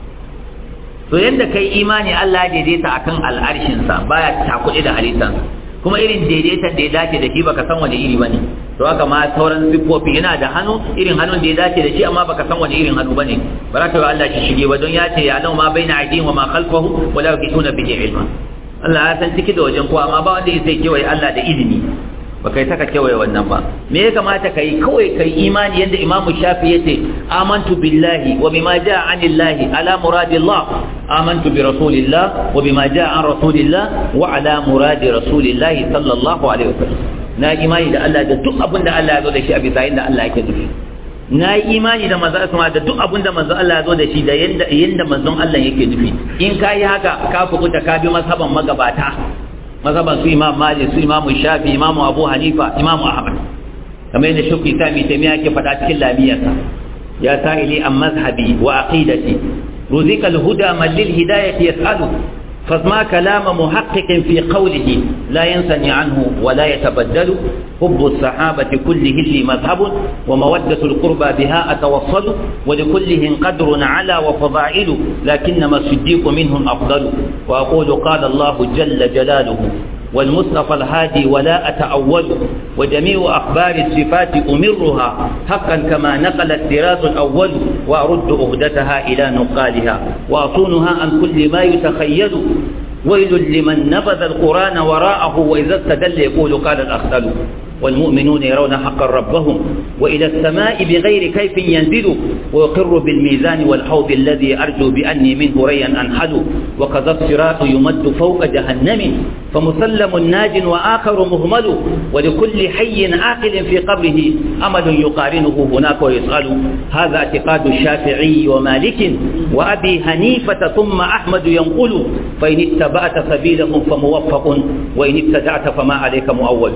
to yanda kai imani Allah ya daidaita akan al'arshin sa baya takuɗe da halittansa kuma irin daidaitan da ya dace da shi baka san wani iri bane to haka ma sauran siffofi yana da hannu irin hannun da ya dace da shi amma baka san wani irin hannu bane baraka wa Allah shi shige ba don ya ce ya lau ma baina aidihim wa ma khalfahu wa la yakituna bihi ilma Allah ya san ciki da wajen ko amma ba wanda zai kewaye Allah da izini ba kai saka kewaye wannan ba me ya kamata kai kawai kai imani yanda Imam Shafi yace amantu billahi wa bima jaa anillahi ala muradillah amantu bi rasulillah wa bima jaa an rasulillah wa ala muradi rasulillah sallallahu alaihi wasallam na imani da Allah da duk abin da Allah ya zo da shi a bisa yanda Allah yake nufi na yi imani da manzo Allah da duk abin da manzo Allah ya zo da shi da yanda yanda manzon Allah yake nufi in kai haka ka fukuta ka bi mazhaban magabata mazhaban su Imam Malik su Imam Shafi Imam Abu Hanifa Imam Ahmad kamar yadda shukri sami taimiya ke faɗa cikin labiyarsa ya sa'ili an mazhabi wa aqidati ruzika al-huda man lil hidayati yas'alu فاسمع كلام محقق في قوله لا ينثني عنه ولا يتبدل حب الصحابة كلهم لي مذهب ومودة القربى بها أتوصل ولكلهم قدر على وفضائل لكنما الصديق منهم أفضل وأقول قال الله جل جلاله والمصطفى الهادي ولا أتأول وجميع أخبار الصفات أمرها حقا كما نقل الطراز الأول وأرد أهدتها إلى نقالها وأصونها عن كل ما يتخيل ويل لمن نبذ القرآن وراءه وإذا استدل يقول قال الأخذل والمؤمنون يرون حقا ربهم وإلى السماء بغير كيف ينزل ويقر بالميزان والحوض الذي أرجو بأني منه ريا أنحل وكذا الصراط يمد فوق جهنم فمسلم ناج وآخر مهمل ولكل حي عاقل في قبره أمل يقارنه هناك ويسأل هذا اعتقاد الشافعي ومالك وأبي حنيفة ثم أحمد ينقل فإن اتبعت سبيلهم فموفق وإن ابتدعت فما عليك مؤول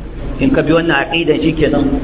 in ka bi wannan aqidan shikenan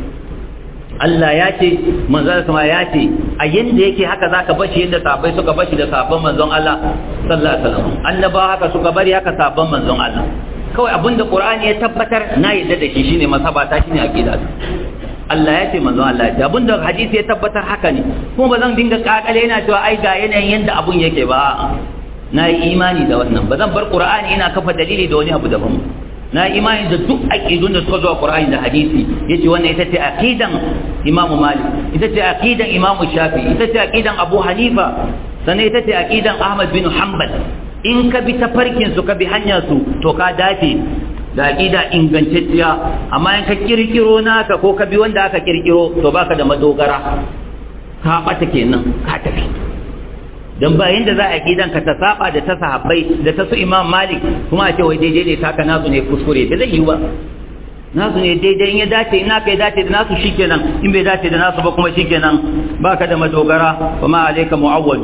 Allah ya ce manzon sama ya ce a yanda yake haka zaka bashi yadda sahabbai suka bashi da sahabban manzon Allah sallallahu alaihi wasallam annabawa haka suka bari haka sahabban manzon Allah kawai abinda Qur'ani ya tabbatar na yadda da shi shine masabata shine aqida Allah ya ce manzon Allah ya abinda hadisi ya tabbatar haka ne kuma ba zan dinga kakale yana cewa ai ga yanayin yanda abun yake ba na yi imani da wannan ba zan bar qur'ani ina kafa dalili da wani abu daban na yi imani da duk aqidun da suka zo a qur'ani da hadisi yace wannan ita ce aqidan imam malik ita ce aqidan imam shafi ita ce aqidan abu hanifa sannan ita ce aqidan ahmad bin hanbal in ka bi tafarkin su ka bi hanyar su to ka dace da aqida ingantacciya amma in ka kirkiro naka ko ka bi wanda aka kirkiro to baka da madogara ka bata kenan ka tafi don bayan da za a gidan ka ta saba da ta sahabbai da ta su imam malik kuma a ce wai daidai ne taka nasu ne kuskure da zai yi ba nasu ne daidai in ya dace in naka ya dace da nasu shikenan in bai dace da nasu ba kuma shikenan baka da madogara wa ma alayka mu'awwal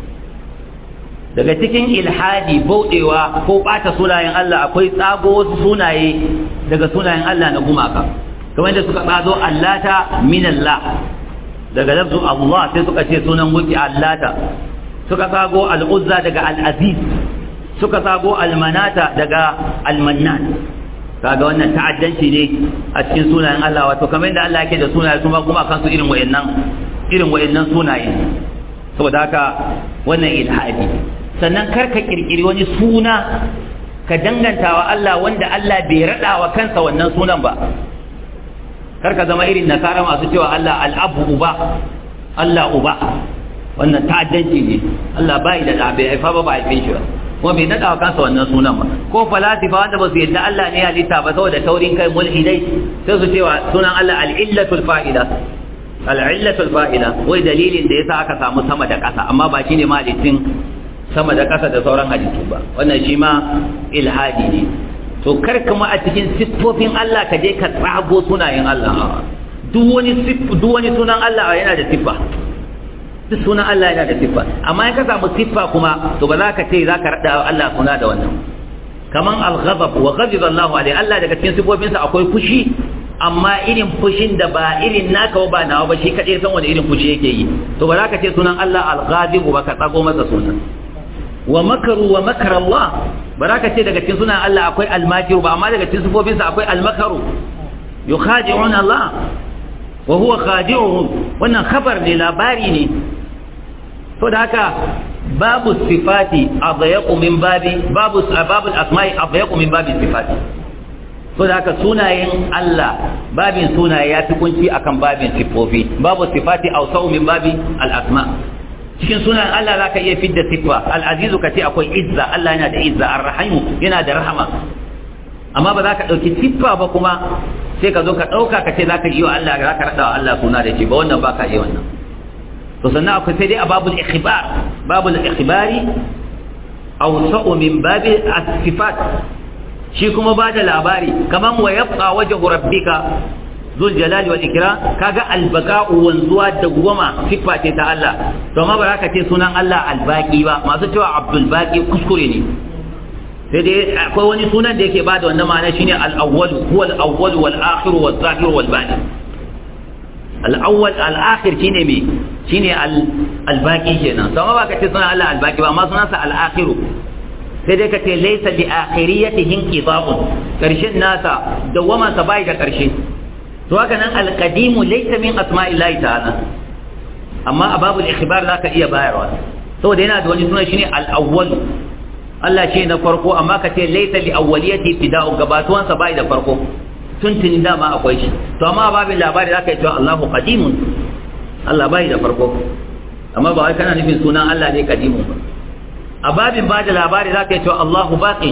daga cikin ilhadi bauɗewa ko ɓata sunayen Allah akwai tsago wasu sunaye daga sunayen Allah na gumaka kamar da suka tsazo allata min Allah daga lafzu Allah sai suka ce sunan gunki allata suka tsago al'uzza daga al'aziz suka tsago almanata daga almannan kaga wannan ta'addanci ne a cikin sunayen Allah wato kamar da Allah yake da sunaye kuma kuma kansu irin wayannan irin wayannan sunaye saboda haka wannan ilhadi sannan karka kirkiri wani suna ka danganta wa Allah wanda Allah bai rada wa kansa wannan sunan ba karka zama irin nasara masu cewa Allah al'abu uba Allah uba wannan ta'addanci ne Allah bai da da bai haifa ba ba haifin shi ba kuma bai nada wa kansa wannan sunan ba ko falasifa wanda ba su yadda Allah ne halitta ba saboda taurin kai mulhidai sai su cewa sunan Allah al-illatul fa'ila al-illatul fa'ila wai dalilin da yasa aka samu sama da ƙasa amma ba shine malikin sama da ƙasa da sauran halittu ba wannan shi ma ilhadi ne to kar kuma a cikin siffofin Allah ka je ka tsago sunayen Allah duk wani duk wani sunan Allah yana da siffa duk sunan Allah yana da siffa amma in ka samu siffa kuma to ba za ka ce za ka rada Allah suna da wannan kaman al-ghadab wa ghadiba Allahu alaihi Allah daga cikin siffofinsa akwai fushi amma irin fushin da ba irin naka ba nawa ba shi kadai san wani irin fushi yake yi to ba za ka ce sunan Allah al-ghadib ba ka tsago masa sunan wa makaru wa makar Allah ba za ka ce daga cikin sunan Allah akwai almakiru ba amma daga cikin sifofinsa akwai almakaru yukhadi'un Allah wa huwa khadi'uhum wannan khabar ne labari ne to da haka babu sifati adayaqu min babi babu babul asma'i adayaqu min babi sifati to da haka sunayen Allah babin sunaye ya fi kunci akan babin sifofi babu sifati awsa'u min babi al-asma' cikin sunan Allah za ka iya fidda siffa al'azizu ka ce akwai izza Allah yana da izza arrahimu yana da rahama amma ba za ka ɗauki siffa ba kuma sai ka zo ka ɗauka ka ce za ka yi wa Allah za ka raɗa wa Allah suna da shi ba wannan ba ka yi wannan to sannan akwai sai dai a babul ikhbar babul ikhbari aw sa'u min babi as-sifat shi kuma ba da labari kaman wa yabqa wajhu rabbika zul jalali wal ikram kaga albaqa'u wanzuwa da goma siffa ce ta Allah to amma ba ka ce sunan Allah albaqi ba masu cewa abdul baqi kuskure ne sai dai akwai wani sunan da yake bada wannan ma'ana shine al-awwal huwa al-awwal wal akhir wal zahir wal batin al-awwal al-akhir shine me shine al-baqi kenan to amma ba ka ce sunan Allah albaqi ba amma sunansa al-akhir sai dai ka ce laysa li akhiriyatihi inqida'un karshen nasa dawama sa bai da karshe to haka nan alqadimu laysa min asma'illahi ta'ala amma a babul ikhbar zaka iya bayarwa saboda yana da wani suna shine al-awwal Allah shi na farko amma ka ce laysa li awwaliyati fida'u gabatuwan sa bai da farko tuntuni dama akwai shi to amma a babin labari zaka yi cewa Allahu qadimun Allah bai da farko amma ba wai kana nufin sunan Allah ne qadimun ba a babin ba da labari zaka yi cewa Allahu baqin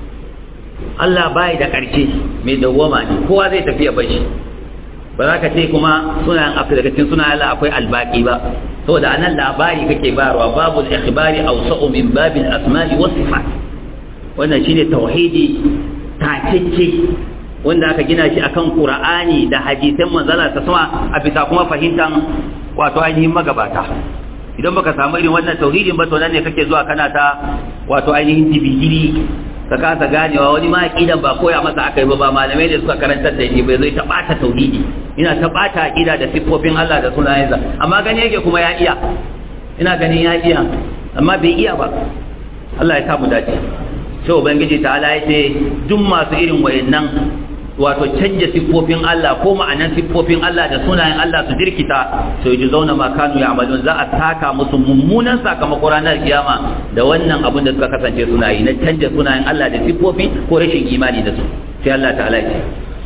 Allah bai da karshe mai dawwama ne kowa zai tafi ya bar shi ba za ka ce kuma sunayen daga cikin sunayen Allah akwai albaki ba saboda anan labari kake bayarwa babu al-ikhbari awsa'u min babil asma'i was sifat wannan shine tauhidi takecce wanda aka gina shi akan Qur'ani da hadisan manzala ta sama a bisa kuma fahimtan wato ainihin magabata idan baka samu irin wannan tauhidin ba to nan ne kake zuwa kana ta wato ainihin jibigiri ka kasa ganewa wani ma aqidan ba koya masa aka yi ba ba malamai da suka karantar da shi bai zai ta bata tauhidi ina ta bata aqida da siffofin Allah da sunayensa amma gani yake kuma ya iya ina ganin ya iya amma bai iya ba Allah ya sa mu dace sai ubangiji ta ala yace duk masu irin wayannan wato canja siffofin Allah ko ma'anan siffofin Allah da sunayen Allah su jirkita to yi zauna ma kanu ya amalun za a saka musu mummunan sakamako ranar kiyama da wannan abin da suka kasance suna yi na canja sunayen Allah da siffofi ko rashin imani da su sai Allah ta'ala ya ce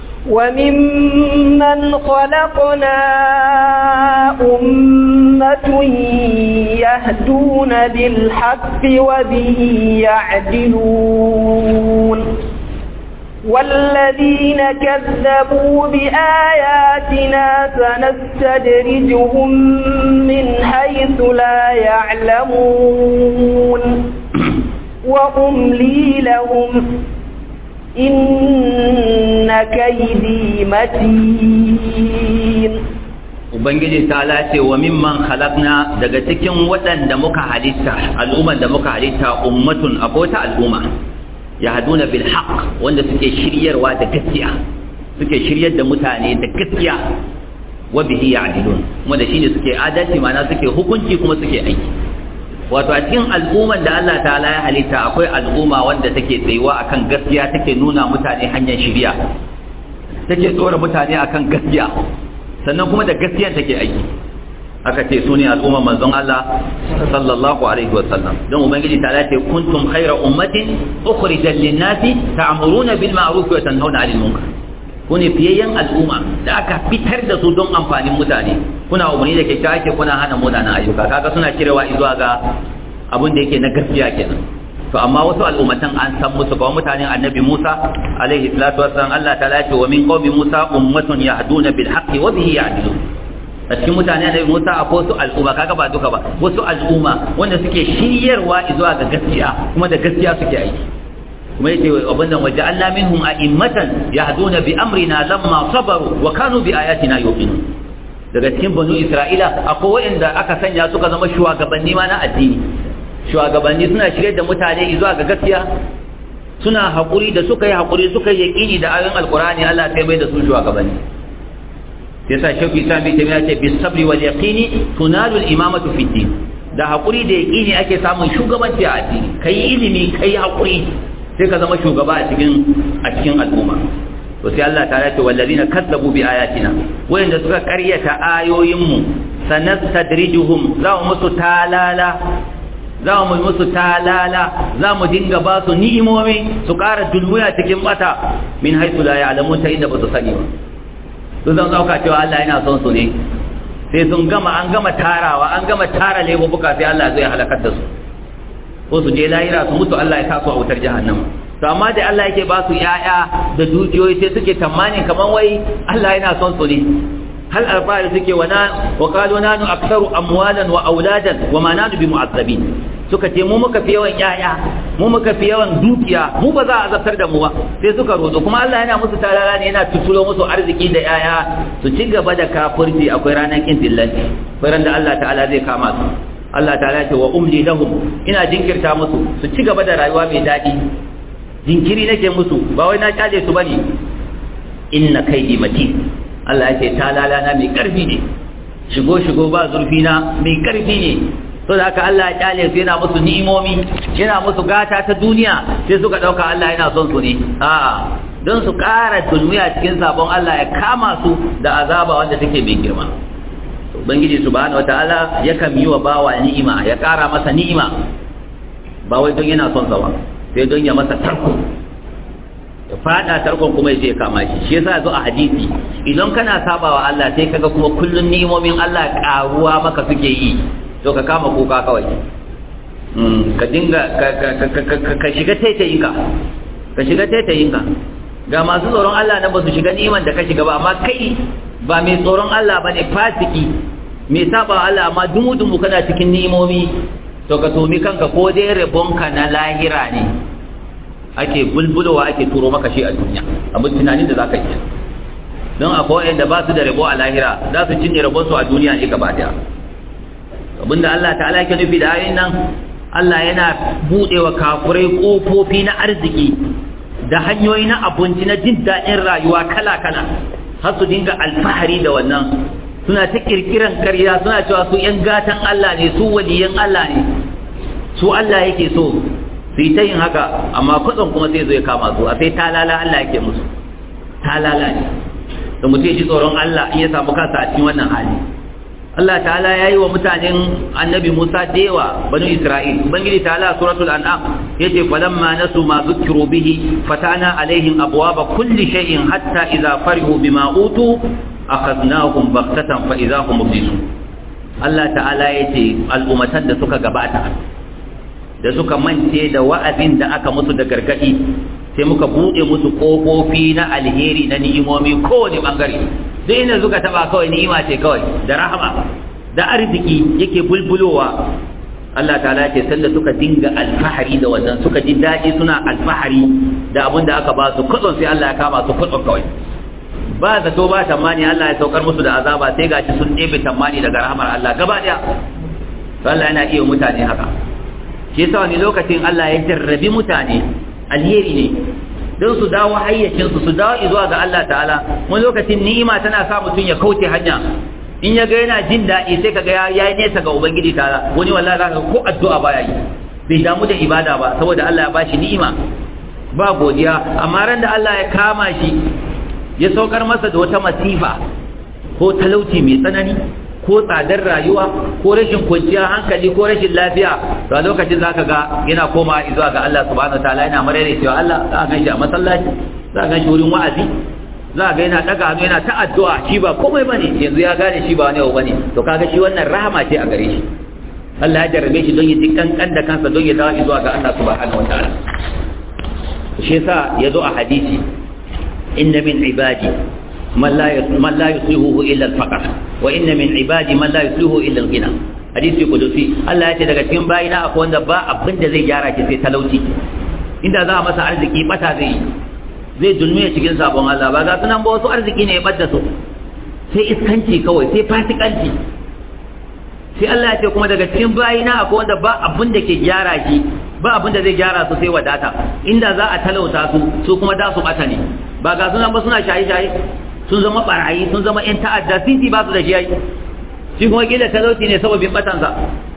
وممن خلقنا أمة يهدون بالحق وبه يعدلون والذين كذبوا بآياتنا سنستدرجهم من حيث لا يعلمون وأملي لهم إن كيدي متين Ubangiji ta lace wa mimman khalaqna daga cikin waɗanda muka halitta al'umman da muka halitta ummatun abota al'umma yahduna bil haqq wanda suke shiryarwa da gaskiya suke shiryar da mutane da gaskiya wa bihi ya'dilun wanda shine suke adalci ma'ana suke hukunci kuma suke aiki wato a cikin al'umman da Allah ta'ala ya halitta akwai al'umma wanda take tsayuwa akan gaskiya take nuna mutane hanyar shiriya take tsora mutane akan gaskiya sannan kuma da gaskiya take aiki aka ce su ne al'umman manzon Allah sallallahu alaihi wa sallam don ubangiji ta ce kuntum khayra ummatin ukhrijat lin-nasi ta'muruna bil ma'ruf wa tanhauna 'anil munkar kune fiyayyen al'umma da aka fitar da su don amfanin mutane kuna umarni da kyakkyawa ake kuna hana munanan ayyuka kaga suna kirewa zuwa ga abin da yake na gaskiya kenan to amma wasu al'ummatan an san musu kawai mutanen annabi Musa alaihi salatu wassalam Allah ta lace wa min qaumi Musa ummatun yahduna bil haqqi wa bihi ya'dilun a cikin mutane annabi Musa akwai wasu al'umma kaga ba duka ba wasu al'umma wanda suke shiryarwa zuwa ga gaskiya kuma da gaskiya suke aiki kuma yace abin nan waje Allah minhum a'immatan yahduna bi amrina lamma sabaru wa kanu bi ayatina yuqinun daga cikin banu Isra'ila akwai wanda aka sanya suka zama shugabanni ma na addini shugabanni suna shirye da mutane zuwa ga gaskiya suna haƙuri da suka yi haƙuri suka yi yaƙini da ayoyin alƙur'ani Allah sai bai da su shugabanni sai sa shafi isa bi ta ce bis sabri wal yaqini tunalu al imamatu fi din da haƙuri da yaƙini ake samun shugabanci a addini kai ilimi kai haƙuri sai ka zama shugaba a cikin a cikin al'umma to sai Allah ta ce wallazina kazzabu bi ayatina wayanda suka ƙaryata ayoyinmu sanastadrijuhum za mu musu talala za mu musu talala za mu dinga ba su ni'imomi su ƙara dulmuya cikin bata min haisu la ya'lamun ta inda ba su sani ba su zan dauka cewa Allah yana son su ne sai sun gama an gama tarawa an gama tara laifuka sai Allah zai halakar da su ko su je lahira su mutu Allah ya sa su a wutar jahannama to amma da Allah yake ba su yaya da dukiyoyi sai suke tamanin kaman wai Allah yana son su ne hal alfahari suke wa wa qalu nanu aktharu amwalan wa auladan wa ma nanu bi mu'azzabin suka ce mu muka fi yawan yaya mu muka fi yawan dukiya mu ba za a azabtar da mu ba sai suka rozo kuma Allah yana musu talala ne yana tutulo musu arziki da yaya su ci gaba da kafirci akwai ranar kin dillanci akwai ran da Allah ta'ala zai kama su Allah ta'ala ce wa umli lahum ina jinkirta musu su ci gaba da rayuwa mai daɗi jinkiri nake musu ba wai na kyale su bane inna kaidi matin Allah ya ce talala na mai karfi ne shigo shigo ba zurfi na mai karfi ne to da haka Allah ya kyale su yana musu ni'imomi yana musu gata ta duniya sai suka dauka Allah yana son su ne a'a don su ƙara dulmiya cikin sabon Allah ya kama su da azaba wanda take mai girma ubangiji subhanahu wataala yakan yi wa bawa ni'ima ya ƙara masa ni'ima ba wai don yana son sa ba sai don ya masa tarko ya fada tarkon kuma ya je kama shi shi yasa zo a hadisi idan kana sabawa Allah sai kaga kuma kullun ni'imomin Allah karuwa maka suke yi to ka kama kuka kawai ka dinga ka shiga taitayinka ka shiga taitayinka ga masu tsoron Allah na ba su shiga ni'iman da ka shiga ba amma kai ba mai tsoron Allah ba ne fasiki mai saba Allah amma dumu-dumu kana cikin ni'imomi to ka tomi kanka ko dai rabonka na lahira ne ake bulbulowa ake turo maka shi a duniya abin tunanin da za ka yi don akwai wanda ba su da rabo a lahira za su cinye rabonsu a duniya ne gaba daya abinda Allah ta'ala yake nufi da ayoyin nan Allah yana buɗewa kafurai ƙofofi na arziki da hanyoyi na abinci na jin daɗin rayuwa kala-kala har su dinga alfahari da wannan suna ta kirkiran karya suna cewa su ‘yan gatan Allah ne su waliyan Allah ne su Allah yake so su yi ta yin haka amma kudin kuma sai zo ya kama su a sai talala Allah yake musu ta lalace da mutum ya ji tsoron Allah in ya samu kansa a cikin wannan hali Allah ta'ala ya yi wa mutanen annabi Musa da yawa banu Isra'il Ubangiji ta'ala suratul an'am yace falamma nasu ma zukiru bihi fatana alaihim abwaba kulli shay'in hatta idza farihu bima utu akhadnahum baghtatan fa idza hum mublisun Allah ta'ala yace al'ummatan da suka gabata da suka mance da wa'azin da aka musu da gargadi sai muka bude musu kofofi na alheri na ni'imomi kowane bangare duk inda suka taba kawai ni'ima ce kawai da rahama da arziki yake bulbulowa Allah ta'ala ce sanda suka dinga alfahari da wannan suka ji daɗi suna alfahari da abin da aka ba su kudin sai Allah ya kama su kudin kawai ba zato ba tamani Allah ya saukar musu da azaba sai gashi sun ɗebe tamani daga rahamar Allah gaba ɗaya Allah yana iya mutane haka shi yasa wani lokacin Allah ya jarrabi mutane alheri ne don su dawo hayyacinsu su dawo zuwa ga Allah ta'ala wani lokacin ni'ima tana sa mutum ya kauce hanya in ya ga yana jin daɗi sai kaga ya yi nesa ga ubangiji ta'ala wani wallahi za ka ko addu'a baya yi bai damu da ibada ba saboda Allah ya bashi ni'ima ba godiya amma ran da Allah ya kama shi ya saukar masa da wata masifa ko talauci mai tsanani ko tsadar rayuwa ko rashin kwanciyar hankali ko rashin lafiya to a lokacin zaka ga yana koma zuwa ga Allah subhanahu wataala yana marere cewa Allah za ka ganshi a masallaci za ka ganshi wurin wa'azi za ka ga yana daga hannu yana ta addu'a shi ba komai bane yanzu ya gane shi ba wani abu bane to kaga shi wannan rahama ce a gare shi Allah ya jarrabe shi don ya kankan da kansa don ya dawo zuwa ga Allah subhanahu wataala shi yasa yazo a hadisi inna min ibadi من لا من لا يصلحه الا الفقر وان من عبادي من لا يصلحه الا الغنى hadisi kudusi Allah ya ce daga cikin bayina akwai wanda ba abin da zai gyara ki sai talauci inda za a masa arziki bata zai zai dulmiya cikin sabon Allah ba ga sunan ba wasu arziki ne ya bada su sai iskanci kawai sai fasikanci sai Allah ya ce kuma daga cikin bayina akwai wanda ba abin da ke gyara shi ba abin da zai gyara su sai wadata inda za a talauta su su kuma da su bata ne ba ga sunan ba suna shaye-shaye sun zama barayi sun zama yan ta'adda titi ba su da shi yayi shi kuma kila talauci ne sababin batansa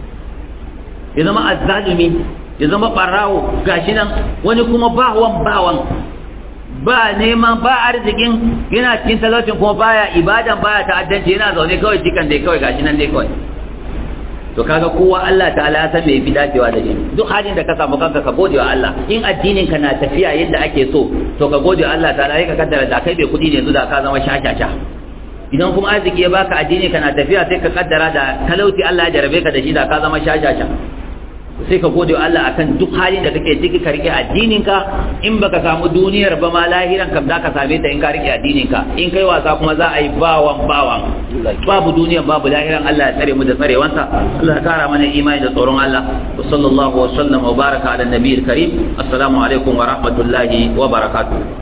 ya zama azzalumi ya zama barawo gashi nan wani kuma bawan bawan ba neman ba arzikin yana cikin talaucin kuma baya ibadan baya ta'addanci yana zaune kawai cikan dai kawai gashi nan dai kawai to kaga kowa Allah ta'ala ya san me yafi dacewa da shi duk halin da ka samu kanka ka gode wa Allah in addinin ka na tafiya yadda ake so to ka gode wa Allah ta'ala sai ka kaddara da kai bai kudi ne yanzu da ka zama shashasha idan kuma arziki ya baka addini kana tafiya sai ka kaddara da talauci Allah ya jarabe ka da shi da ka zama shashasha sai ka gode wa Allah akan duk halin da kake ciki ka rike addinin ka in baka samu duniyar ba ma lahiran kam za ka same ta in ka rike addinin ka in kai wasa kuma za a yi bawan bawan babu duniyar babu lahiran Allah ya tsare mu da tsarewansa Allah ya kara mana imani da tsoron Allah wa sallallahu wa sallama wa baraka ala nabiyil karim assalamu alaikum wa rahmatullahi wa barakatuh